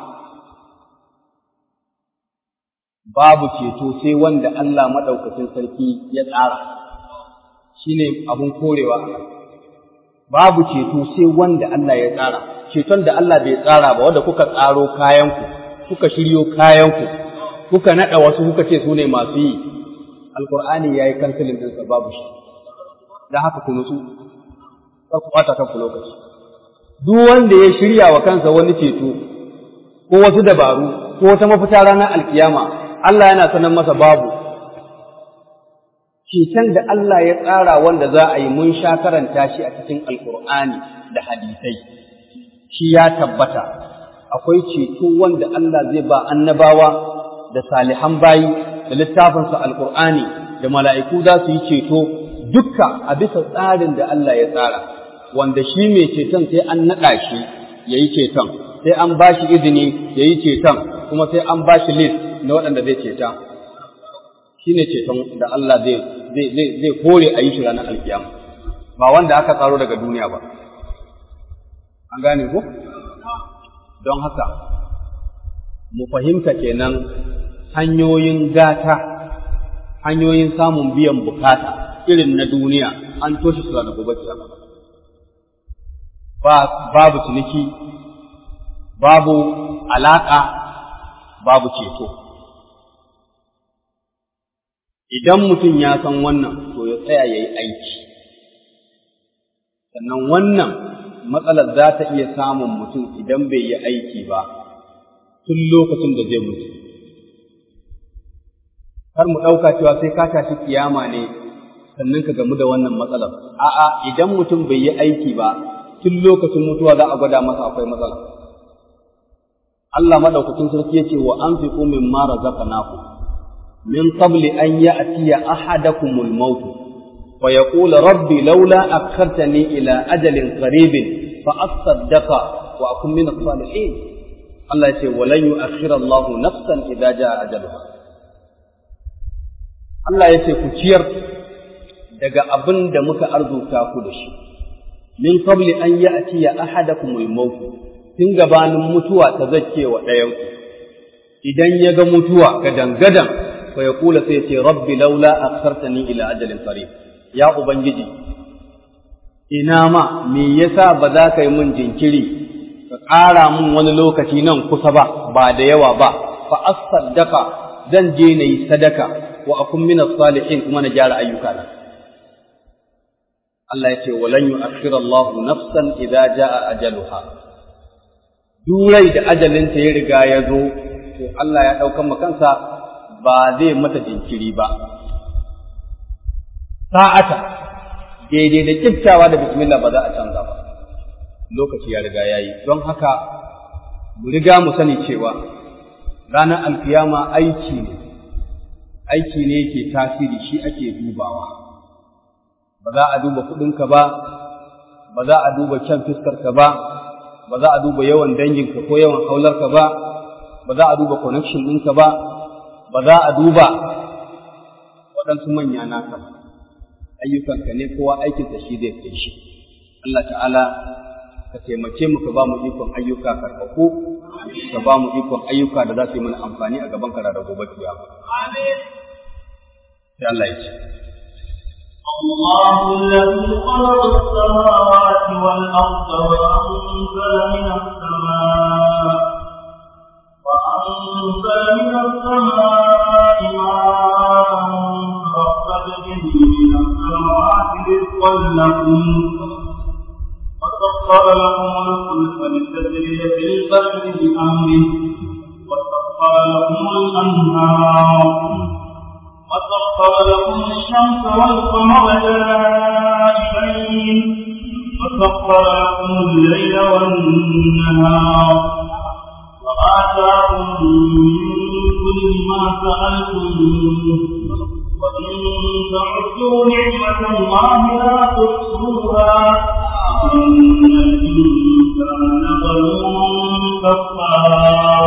Babu ceto sai wanda Allah maɗaukacin sarki ya tsara, shi ne abin korewa a Babu ceto sai wanda Allah ya tsara, ceton da Allah bai tsara ba wanda kuka tsaro kayanku, kuka shiryo kayanku, kuka naɗa wasu kuka ce su ne masu yi, Alƙur'ani ya yi kansilin ɗinsa babu shi, don haka ku nutsu, ka ku ɓata kanku lokaci. duk wanda ya shirya wa kansa wani ceto ko wasu dabaru ko wata mafita ranar alkiyama Allah yana sanar masa babu ceton da Allah ya tsara wanda za a yi mun sha karanta shi a cikin alkur'ani da hadisai shi ya tabbata akwai ceto wanda Allah zai ba annabawa da salihan bayi da littafinsa alkur'ani da mala'iku za su yi ceto dukka a bisa tsarin da Allah ya tsara wanda shi mai ceton sai an naɗa shi ya yi ceton, sai an ba shi izini ya yi ceton, kuma sai an ba shi list na waɗanda zai ceta. Shi ne ceton da Allah zai kore a yi shi ranar alkiyama, ba wanda aka tsaro daga duniya ba. An gane ko? Don haka, mu fahimta kenan hanyoyin gata, hanyoyin samun biyan bukata irin na duniya an toshe su da gobe kiyama. babu ciniki, babu alaƙa, babu ceto. Idan mutum ya san wannan, to ya tsaya ya yi aiki. Sannan wannan matsalar za ta iya samun mutum idan bai yi aiki ba, tun lokacin da zai mutu. Kar mu ɗauka cewa sai ka tashi kiyama ne sannan ka gamu da wannan matsalar. A'a, idan mutum bai yi aiki ba, tun lokacin mutuwa za a gwada masa akwai matsala. Allah madaukakin sarki yace wa anfiqu mimma razaqnakum min qabli an ya'tiya ahadakumul maut fa yaqulu rabbi laula akhartani ila ajalin qaribin fa asaddaqa wa akun min as-salihin Allah yace walan yu'akhkhira Allahu nafsan idza jaa ajaluha Allah yace ku ciyar daga abin da muka arzuta ku da shi min qabli an ya'tiya ahadakumul maut tun gabanin mutuwa ta zakke wa ɗayanku idan ya ga mutuwa gadan gadan fa ya kula sai ce rabbi laula akhartani ila ajalin qarib ya ubangiji ina ma me yasa ba za ka yi min jinkiri ka ƙara mun wani lokaci nan kusa ba ba da yawa ba fa as-saddaqa zan je na yi sadaka wa akun min salihin kuma na gyara ayyuka na Allah ya ce walan yu'akhkhira Allah nafsan idza jaa ajaluha durai da ajalinta ya riga ya zo to Allah ya daukan kansa ba zai mata jinkiri ba sa'ata daidai da kiftawa da bismillah ba za a canza ba lokaci ya riga yayi don haka mu riga mu sani cewa ranar alkiyama aiki ne aiki ne yake tasiri shi ake dubawa ba za a duba kuɗinka ba ba za a duba kyan fiskarka ba ba za a duba yawan danginka ko yawan haularka ba ba za a duba connection ɗinka ba ba za a duba waɗansu manya naka ba ayyukanka ne kowa aikinsa shi zai kai shi Allah ta'ala ka taimake mu ka ba mu ikon ayyuka karɓaɓɓu ka ba mu ikon ayyuka da za su yi mana amfani a gaban kara da gobe kiyama amin sai Allah ya ce الله الذي خلق السماوات والأرض وأنزل من السماء وأنزل من السماء ماء فأخرج به من السماوات رزقا لكم وسخر لكم الفلك لتجري في البحر بأمره وسخر لكم الأنهار وسخر لكم الشمس والقمر دائبين وسخر لكم الليل والنهار وآتاكم من كل ما سألتموه وإن تعدوا نعمة الله لا تحصوها إن الإنسان ظلوم كفار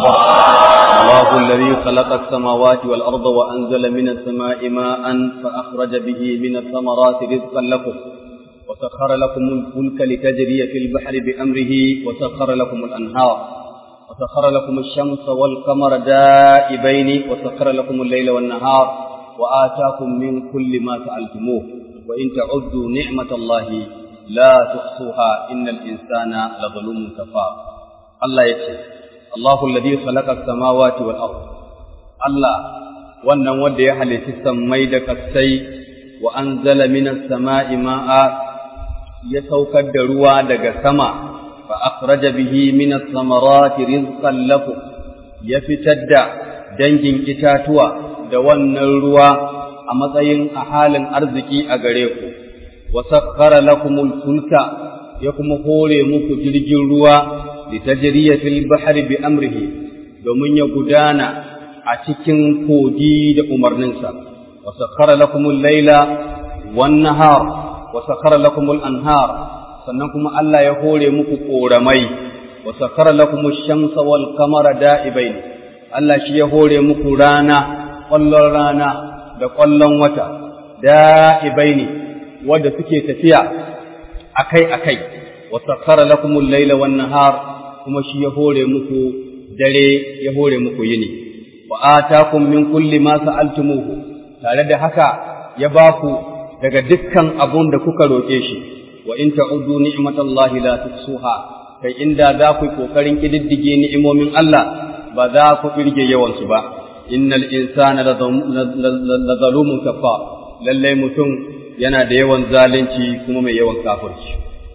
الله الذي خلق السماوات والأرض وأنزل من السماء ماء فأخرج به من الثمرات رزقا لكم وسخر لكم الفلك لتجري في البحر بأمره وسخر لكم الأنهار وسخر لكم الشمس والقمر دائبين وسخر لكم الليل والنهار وآتاكم من كل ما سألتموه وإن تعدوا نعمة الله لا تحصوها إن الإنسان لظلوم كفار الله يكفي الله الذي خلق السماوات والأرض الله wannan wanda ya halitti sammai da kasai wa anzala minas sama'i ma'a ya saukar da ruwa daga sama fa akhraja bihi minas samarati rizqan lakum ya fitar da dangin itatuwa da wannan ruwa a matsayin a halin arziki a gare ku wa sakhkhara lakumul fulka ya kuma hore muku jirgin ruwa litajriya fil bahri bi amrihi domin ya gudana a cikin kogi da umarninsa wa sakhara lakumul laila wan nahar wa sakhara lakumul anhar sannan kuma Allah ya hore muku koramai wa sakhara lakumush shamsa wal qamara da'ibain Allah shi ya hore muku rana ƙwallon rana da ƙwallon wata da'ibaini wanda suke tafiya akai-akai wa sakhara lakumul laila wan nahar kuma shi ya hore muku dare ya hore muku yini wa atakum min kulli ma sa'altumuhu tare da haka ya ba ku daga dukkan abun da kuka roke shi wa in ta'uddu ni'matallahi la tuhsuha kai inda za ku yi kokarin kididdige ni'imomin Allah ba za ku kirge yawan su ba innal insana la zalumun kafar lalle mutum yana da yawan zalunci kuma mai yawan kafirci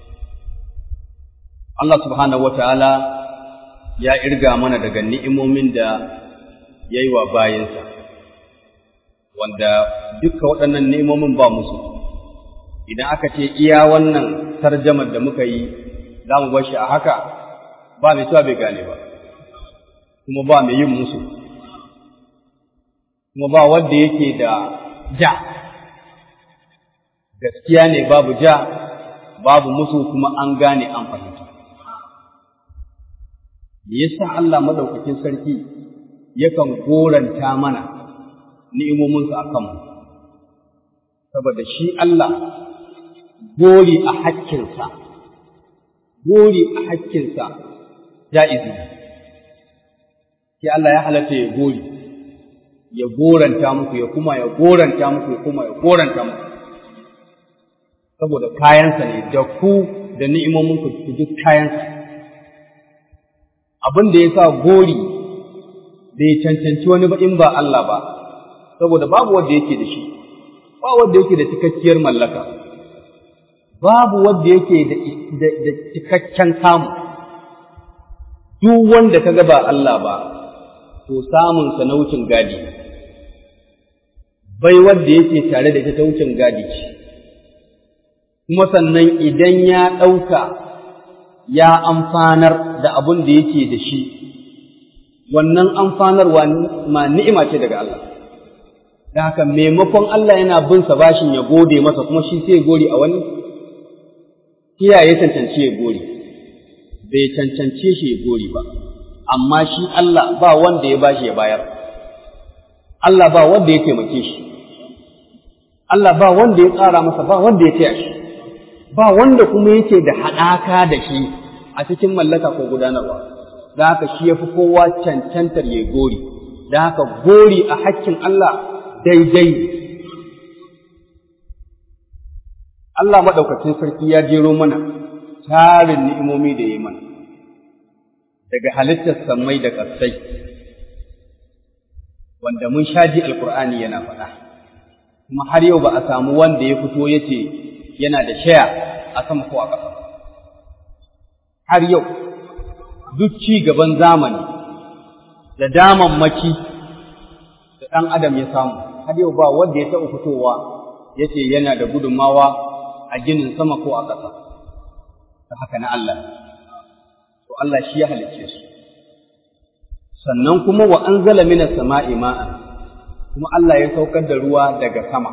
Allah subhanahu wataala ya irga mana daga ni'imomin da ya yi wa bayansa, wanda duka waɗannan ni'imomin ba musu, idan aka ce iya wannan tarjamar da muka yi za mu bar shi a haka ba mai cewa bai gane ba, kuma ba mai yin musu, kuma ba wanda yake da ja, gaskiya ne babu ja, babu musu kuma an gane an fahimta. Me yasa Allah madaukakin sarki yakan goranta mana ni'imominsa a kanmu, saboda shi Allah gori a hakkinsa, gori a hakkinsa ja'izi sai Allah ya halatta ya gori, ya goranta muku, ya kuma ya goranta muku, ya kuma ya goranta muku. Saboda kayansa ne, da ku da ni'imominku duk kayansa. abin da ya sa gori bai cancanci wani ba in ba Allah ba saboda babu wanda yake da shi ba wanda yake da cikakkiyar mallaka babu wanda yake da cikakken kamu duk wanda ka ga ba Allah ba to samun sa na wucin gadi bai wanda yake tare da ita ta wucin gadi ce kuma sannan idan ya ɗauka ya amfanar da abin da yake da shi wannan amfanarwa ma ni'ima ce daga Allah da haka maimakon Allah yana bin sa bashin ya gode masa kuma shi sai gori a wani kiyaye cancanci ya gori bai cancance shi ya gori ba amma shi Allah ba wanda ya bashi ya bayar Allah ba wanda ya taimake shi Allah ba wanda ya tsara masa ba wanda ya taya shi ba wanda kuma yake da haɗaka da shi a cikin mallaka ko gudanarwa da haka shi ya fi kowa cancantar ya gori da haka gori a hakkin Allah daidai Allah maɗaukacin sarki ya jero mana tarin ni'imomi da ya mana daga halittar sammai da ƙasai wanda mun shaji alkur'ani yana faɗa kuma har yau ba a samu wanda ya fito ya ce yana da shaya a sama ko a ƙasa har yau duk ci gaban zamani da damammaki da ɗan adam ya samu har yau ba wanda ya taɓa fitowa ya ce yana da gudunmawa a ginin sama ko a ƙasa ta haka na Allah to Allah shi ya halicce su sannan kuma wa anzala minas sama'i ma'an kuma Allah ya saukar da ruwa daga sama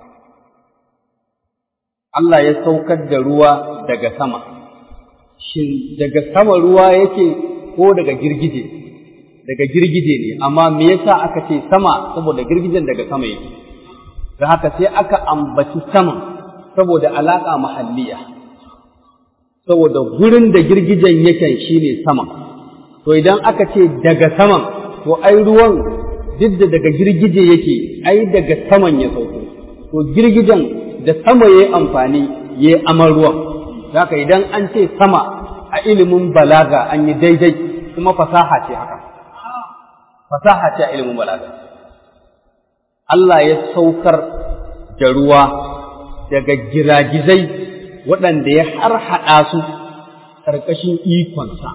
Allah ya saukar da ruwa daga sama shin daga sama ruwa yake ko daga girgije daga girgije ne amma me yasa aka ce sama saboda girgijen daga sama yake da haka sai aka ambaci sama saboda alaka mahalliya saboda gurin da girgijen yake shine sama to idan aka ce daga saman to ai ruwan duk da daga girgije yake ai daga saman ya sauko to girgijen da sama yayi amfani yayi aman ruwan haka idan an ce sama a ilimin balaga an yi daidai kuma fasaha ce haka fasaha ce a ilimin balaga Allah ya saukar da ruwa daga giragizai waɗanda ya harhaɗa su ƙarƙashin ikonsa.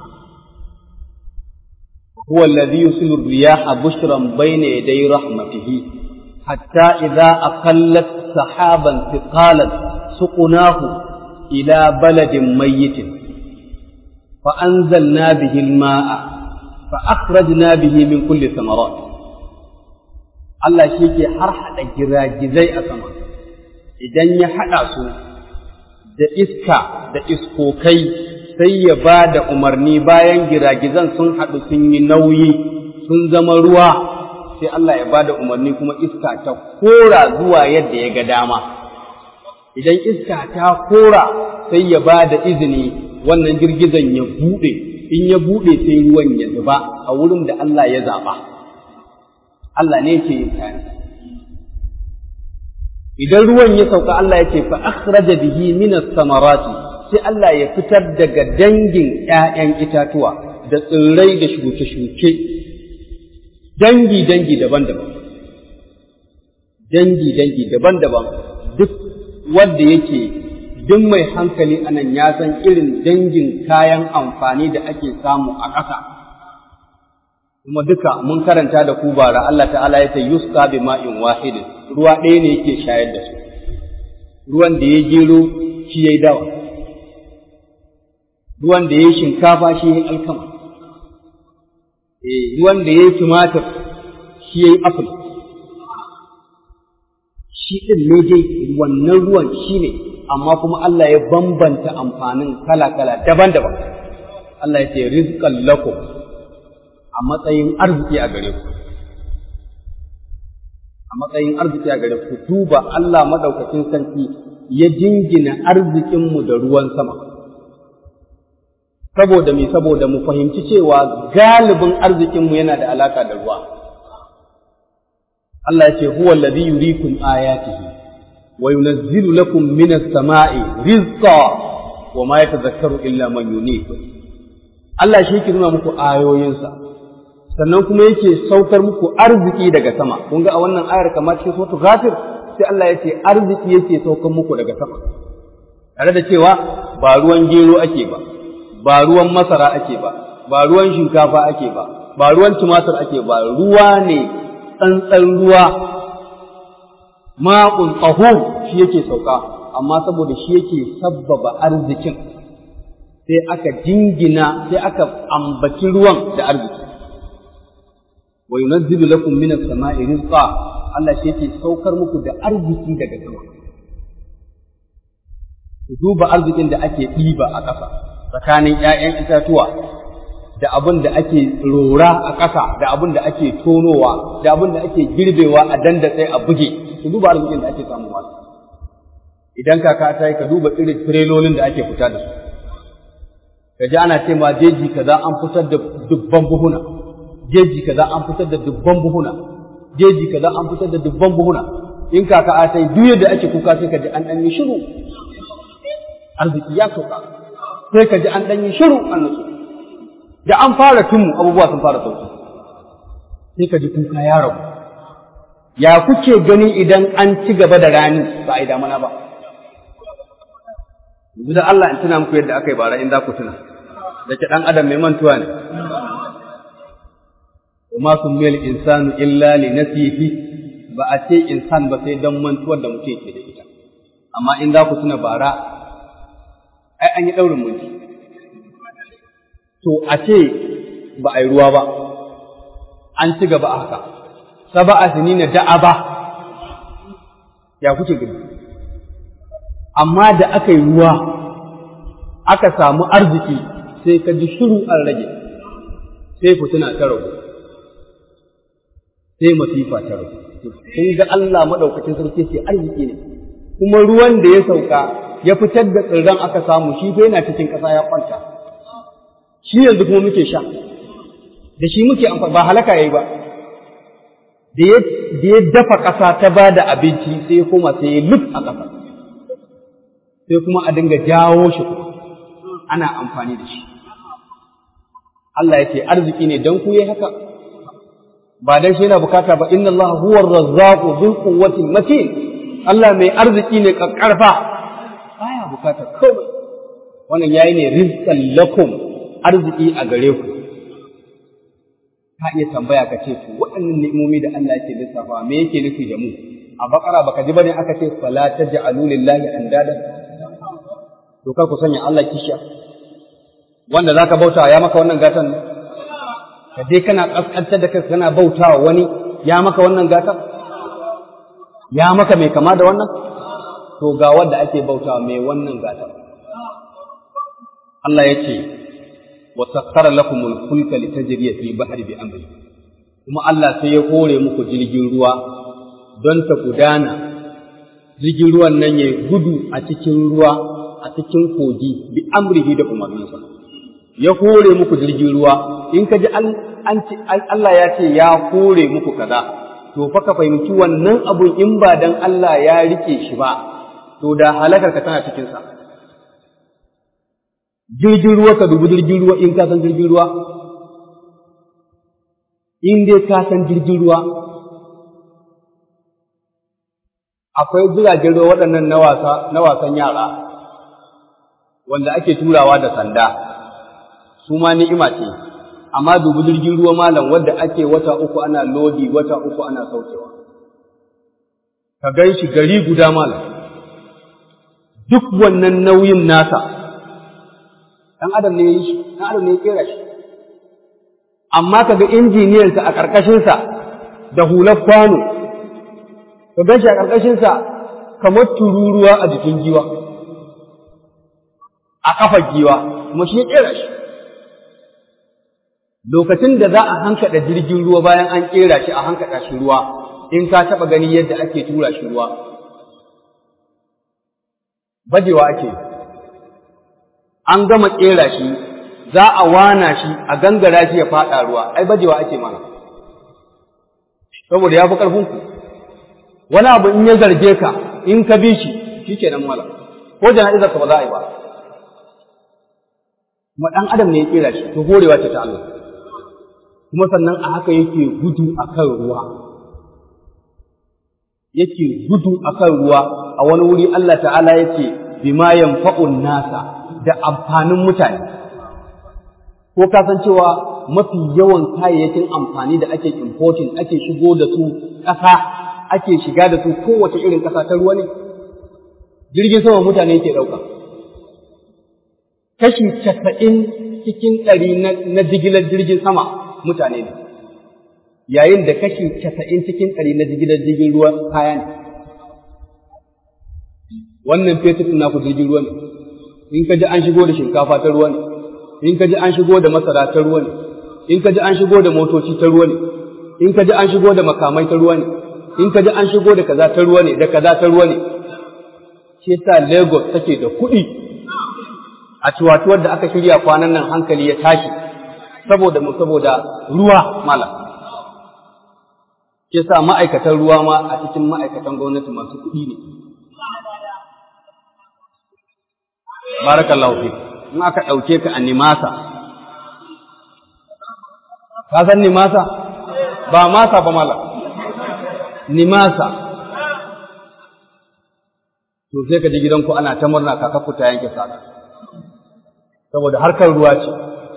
هو الذي يرسل الرياح بشرا بين يدي رحمته حتى إذا أقلت سحابا ثقالا سقناه إلى بلد ميت فأنزلنا به الماء فأخرجنا به من كل الثمرات Allah shi ke har haɗa giragizai a sama, idan ya haɗa su da iska da iskokai sai ya ba da umarni bayan giragizan sun haɗu sun yi nauyi sun zama ruwa sai Allah ya ba da umarni kuma iska ta kora zuwa yadda ya ga dama. Idan iska ta kora sai ya ba da izini wannan girgizan ya buɗe, in ya buɗe sai ruwan ya zuba a wurin da Allah ya zaɓa. Allah ne ke yin kayan. Idan ruwan ya sauka Allah ya ce fa akhraja bihi min samarati sai Allah ya fitar daga dangin ‘ya'yan itatuwa da tsirrai da shuke-shuke, dangi-dangi daban-daban, dangi-dangi daban-daban duk wanda yake duk mai hankali anan ya san irin dangin kayan amfani da ake samu a ƙasa. Kuma duka mun karanta da ku bara Allah ta'ala ya ce yuska bi ma'in wahidin ruwa ɗaya ne yake shayar da su, ruwan da ya gero shi ya yi dawa. ruwan da ya yi shinkafa shi ya yi alkama, ruwan da ya yi tumatir shi ya yi apple, shi ɗin ne dai wannan ruwan shi ne, amma kuma Allah ya bambanta amfanin kala-kala daban-daban. Allah ya ce rizqan lakum a matsayin arziki a gare ku. A matsayin arziki a gare ku, duba Allah maɗaukacin sarki ya jingina arzikinmu da ruwan sama. saboda me saboda mu fahimci cewa galibin arzikinmu yana da alaka da ruwa Allah ya ce huwa alladhi yuriikum ayatihi wa yunazzilu lakum minas sama'i rizqa wa ma yatadhakkaru illa man yunib Allah shi yake nuna muku ayoyinsa sannan kuma yake saukar muku arziki daga sama kun ga a wannan ayar kamar cikin suratul ghafir sai Allah ya ce arziki yake saukar muku daga sama tare da cewa ba ruwan gero ake ba ba ruwan masara ake ba ba ruwan shinkafa ake ba ba ruwan tumatir ake ba ruwa ne tsantsan ruwa ma'un tahur shi yake sauka amma saboda shi yake sabbaba arzikin sai aka jingina sai aka ambaci ruwan da arziki wa yunazzilu lakum minas sama'i rizqa Allah shi yake saukar muku da arziki daga sama ku duba arzikin da ake ɗiba a ƙasa tsakanin ‘ya'yan itatuwa da abin da ake rora a ƙasa da abin da ake tonowa da abin da ake girbewa a dandatse a buge ku duba arzikin da ake samuwa idan kaka ta yi ka duba irin tirelolin da ake fita da su ka ji ana ce ma jeji kaza an fitar da dubban buhuna jeji kaza an fitar da dubban buhuna jeji kaza an fitar da dubban buhuna in kaka ta yi duk yadda ake kuka sai ka ji an ɗan yi shiru arziki ya sauka sai ka ji an ɗan yi shiru an nutsu da an fara tunmu abubuwa sun fara sauki sai ka ji kuka ya rabu ya kuke gani idan an ci gaba da rani ba a yi damana ba yanzu da Allah in tuna muku yadda aka yi bara in za ku tuna da ke ɗan adam mai mantuwa ne وما سمي الإنسان إلا لنسيه ba a ce insan ba sai don mantuwar da mutum ke da ita amma in za ku tuna bara ai an yi ɗaurin mulki to a ce ba a yi ruwa ba an ci gaba a haka saba a sinina da'a ba ya kuke gani amma da aka yi ruwa aka samu arziki sai ka ji shiru an rage sai fituna ta ragu sai masifa ta ragu kun ga Allah maɗaukacin sarki ce arziki ne kuma ruwan da ya sauka ya fitar da tsirran aka samu shi fa yana cikin ƙasa ya kwanta shi yanzu kuma muke sha da shi muke amfani ba halaka yayi ba da ya dafa ƙasa ta ba da abinci sai ya koma sai ya luf a ƙasa sai kuma a dinga jawo shi ana amfani da shi Allah ya ce arziki ne don ku yi haka ba dan shi yana bukata ba inna Allah huwa ar-razzaqu dhul quwwati matin Allah mai arziki ne kakkarfa baya bukata komai wannan yayi ne rizqan lakum arziki a gare ku ka iya tambaya ka ce to waɗannan ni'imomi da Allah yake lissafa me yake nufi da mu a bakara baka ji bane aka ce fala taj'alu lillahi andada to kar ku sanya Allah kishiya wanda zaka bauta ya maka wannan gatan ne ka je kana kaskantar da kai kana bautawa wani ya maka wannan gatan ya maka mai kama da wannan to ga wanda ake bautawa mai wannan gatan Allah ya ce wa sakkara lakumul fulka litajriya fil bahri bi amri kuma Allah sai ya hore muku jirgin ruwa don ta gudana jirgin ruwan nan ya gudu a cikin ruwa a cikin kogi bi amrihi da umarninsa ya hore muku jirgin ruwa in ka ji Allah ya ce ya hore muku kaza to fa ka fahimci wannan abun in ba dan Allah ya rike shi ba to da halakar ka tana cikin sa jirgin ruwa ka dubi jirgin ruwa in ka san jirgin ruwa in dai ka san jirgin ruwa akwai jiragen ruwa waɗannan na wasa na wasan yara wanda ake turawa da sanda su ma ni'ima ce amma dubi jirgin ruwa malam wanda ake wata uku ana lodi wata uku ana saukewa ka gan shi gari guda malam duk wannan nauyin nasa ɗan adam ne ya yi shi ɗan adam ne ya kera shi amma ka ga injiniyansa a ƙarƙashinsa da hular kwano ka gan shi a ƙarƙashinsa kamar tururuwa a jikin giwa a ƙafar giwa kuma shi ya kera shi lokacin da za a hankaɗa jirgin ruwa bayan an ƙera shi a hankaɗa shi ruwa in ka taɓa gani yadda ake tura shi ruwa bajewa ake an gama ƙera shi za a wana shi a gangara shi ya faɗa ruwa ai bajewa ake mana saboda ya fi ƙarfinku wani abu in ya zarge ka in ka bi shi shi kenan mala ko jana'izar ka ba za a yi ba kuma ɗan adam ne ya kera shi to horewa ce ta Allah kuma sannan a haka yake gudu akan ruwa yake gudu akan ruwa a wani wuri Allah ta'ala yake bima yanfa'un nasa da amfanin mutane ko ka san cewa mafi yawan kayayyakin amfani da ake importing ake shigo da su ƙasa ake shiga da su kowace irin ƙasa ta ruwa ne jirgin sama mutane yake ɗauka kashi casa'in cikin ɗari na jigilar jirgin sama mutane ne yayin da kashi casa'in cikin ɗari na jigilar jirgin ruwa kaya ne wannan fetur ɗin naku jirgin ruwa ne in ka ji an shigo da shinkafa ta ruwa ne in ka ji an shigo da masara ta ruwa ne in ka ji an shigo da motoci ta ruwa ne in ka ji an shigo da makamai ta ruwa ne in ka ji an shigo da kaza ta ruwa ne da kaza ta ruwa ne shi yasa Lagos take da kuɗi a ciwatuwar da aka shirya kwanan nan hankali ya tashi saboda mu saboda ruwa mala shi yasa ma'aikatan ruwa ma a cikin ma'aikatan gwamnati masu kuɗi ne barakallahu fi in aka ɗauke ka a nimasa ka san nimasa ba masa ba mala nimasa to sai ka ji gidanku ana ta murna kaka fita yanke saka saboda harkar ruwa ce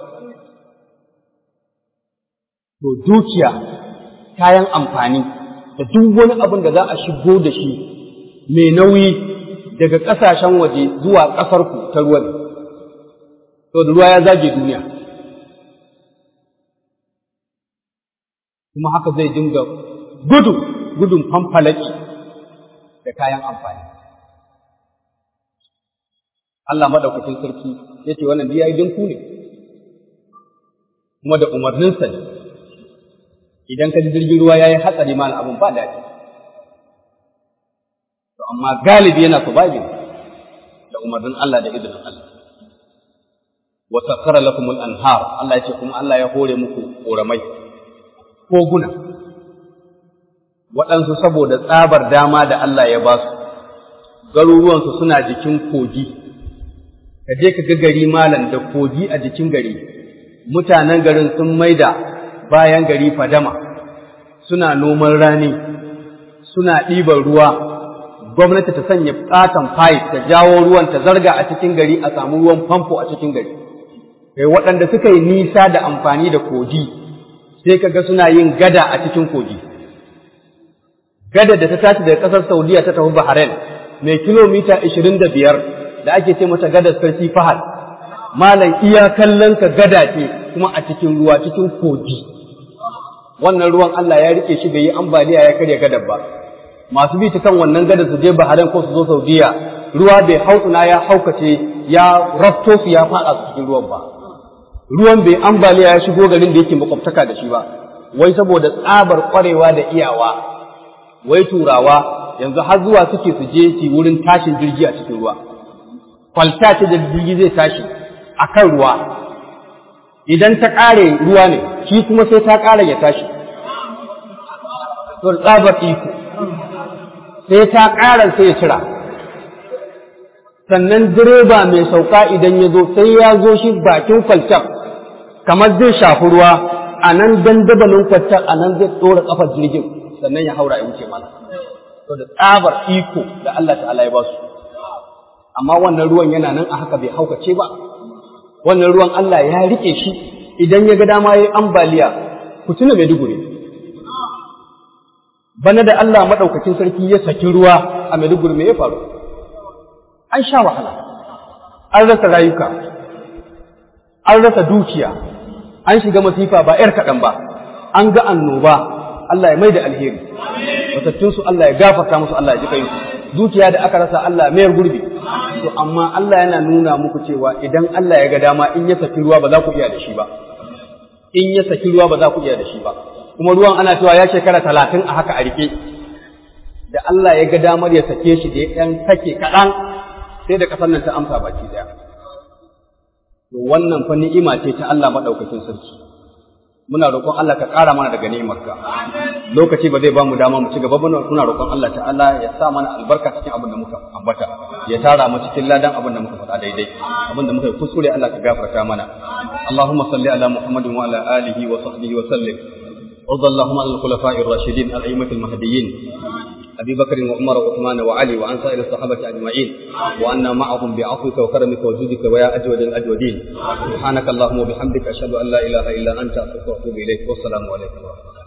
to dukiya kayan amfani da duk wani abin da za a shigo da shi mai nauyi daga ƙasashen waje zuwa ƙasarku ta ruwa ne to da ruwa ya zage duniya kuma haka zai dinga gudu gudun famfalaki da kayan amfani Allah maɗaukacin sarki ya ce wannan biya idan ku ne kuma da umarninsa ne idan ka ji jirgin ruwa ya yi hatsari ma abin ba daɗi to amma galibi yana surviving da umarnin Allah da izinin Allah wa sakhara lakum al-anhar Allah ya ce kuma Allah ya hore muku koramai koguna waɗansu saboda tsabar dama da Allah ya ba su garuruwansu suna jikin kogi ka je ka ga gari malam da kogi a jikin gari mutanen garin sun maida bayan gari fadama suna noman rani suna ɗiban ruwa gwamnati ta sanya ƙaton pipe ta jawo ruwan ta zarga a cikin gari a samu ruwan famfo a cikin gari kai waɗanda suka yi nisa da amfani da kogi sai kaga suna yin gada a cikin kogi gada da ta tashi daga ƙasar saudiya ta tafi bahrain mai kilomita ashirin da biyar da ake ce mata gadar sarki fahad malam iya kallon ka gada ce kuma a cikin ruwa cikin kogi wannan ruwan Allah ya rike shi bai yi ambaliya ya karya gadar ba masu bi ta kan wannan gadar su je Bahrain ko su zo Saudiya ruwa bai hautsuna ya haukace ya rafto su ya fada su cikin ruwan ba ruwan bai ambaliya ya shigo garin da yake makwabtaka da shi ba wai saboda tsabar kwarewa da iyawa wai turawa yanzu har zuwa suke su je su wurin tashin jirgi a cikin ruwa kwalta ce da jirgi zai tashi a kan ruwa idan ta ƙare ruwa ne shi kuma sai ta ƙara ya tashi to tsabar iko sai ta ƙara sai ya cira sannan direba mai sauka idan ya zo sai ya zo shi bakin kwaltar kamar zai shafi ruwa a nan dandabalin kwaltar a nan zai ɗora ƙafar jirgin sannan ya haura ya wuce mana to da tsabar iko da Allah ta'ala ya ba su amma wannan ruwan yana nan a haka bai haukace ba wannan ruwan Allah ya rike shi idan ya ga dama yayi ambaliya ku tuna Maiduguri bana da Allah madaukakin sarki ya saki ruwa a Maiduguri me ya faru an sha wahala an rasa rayuka an rasa dukiya an shiga masifa ba ‘yar kaɗan ba an ga annoba Allah ya mai da alheri matattunsu Allah ya gafarta musu Allah ya ji kayansu dukiya da aka rasa Allah mayar gurbi to amma Allah yana nuna muku cewa idan Allah ya ga dama in ya saki ruwa ba za ku iya da shi ba in ya saki ruwa ba za ku iya da shi ba kuma ruwan ana cewa ya shekara talatin a haka a rike da Allah ya ga damar ya sake shi da ya ɗan sake kaɗan sai da ƙasar nan ta amsa baki ɗaya. To wannan fa ni'ima ce ta Allah maɗaukakin sarki. muna roƙon Allah ka ƙara mana daga ni'imarka lokaci ba zai ba mu dama mu ci gaba ba muna roƙon Allah ta'ala ya sa mana albarka cikin abin da muka ambata ya tara mu cikin ladan abin da muka faɗa daidai abin da muka yi kuskure Allah ka gafarta mana Allahumma salli ala Muhammadin wa ala alihi wa sahbihi wa sallim وارض اللهم عن الخلفاء الراشدين الأئمة المهديين أبي بكر وعمر وعثمان وعلي وعن سائر الصحابة أجمعين وأنا معهم بعفوك وكرمك وجودك ويا أجود الأجودين سبحانك اللهم وبحمدك أشهد أن لا إله إلا أنت أستغفرك وأتوب إليك والسلام عليكم ورحمة الله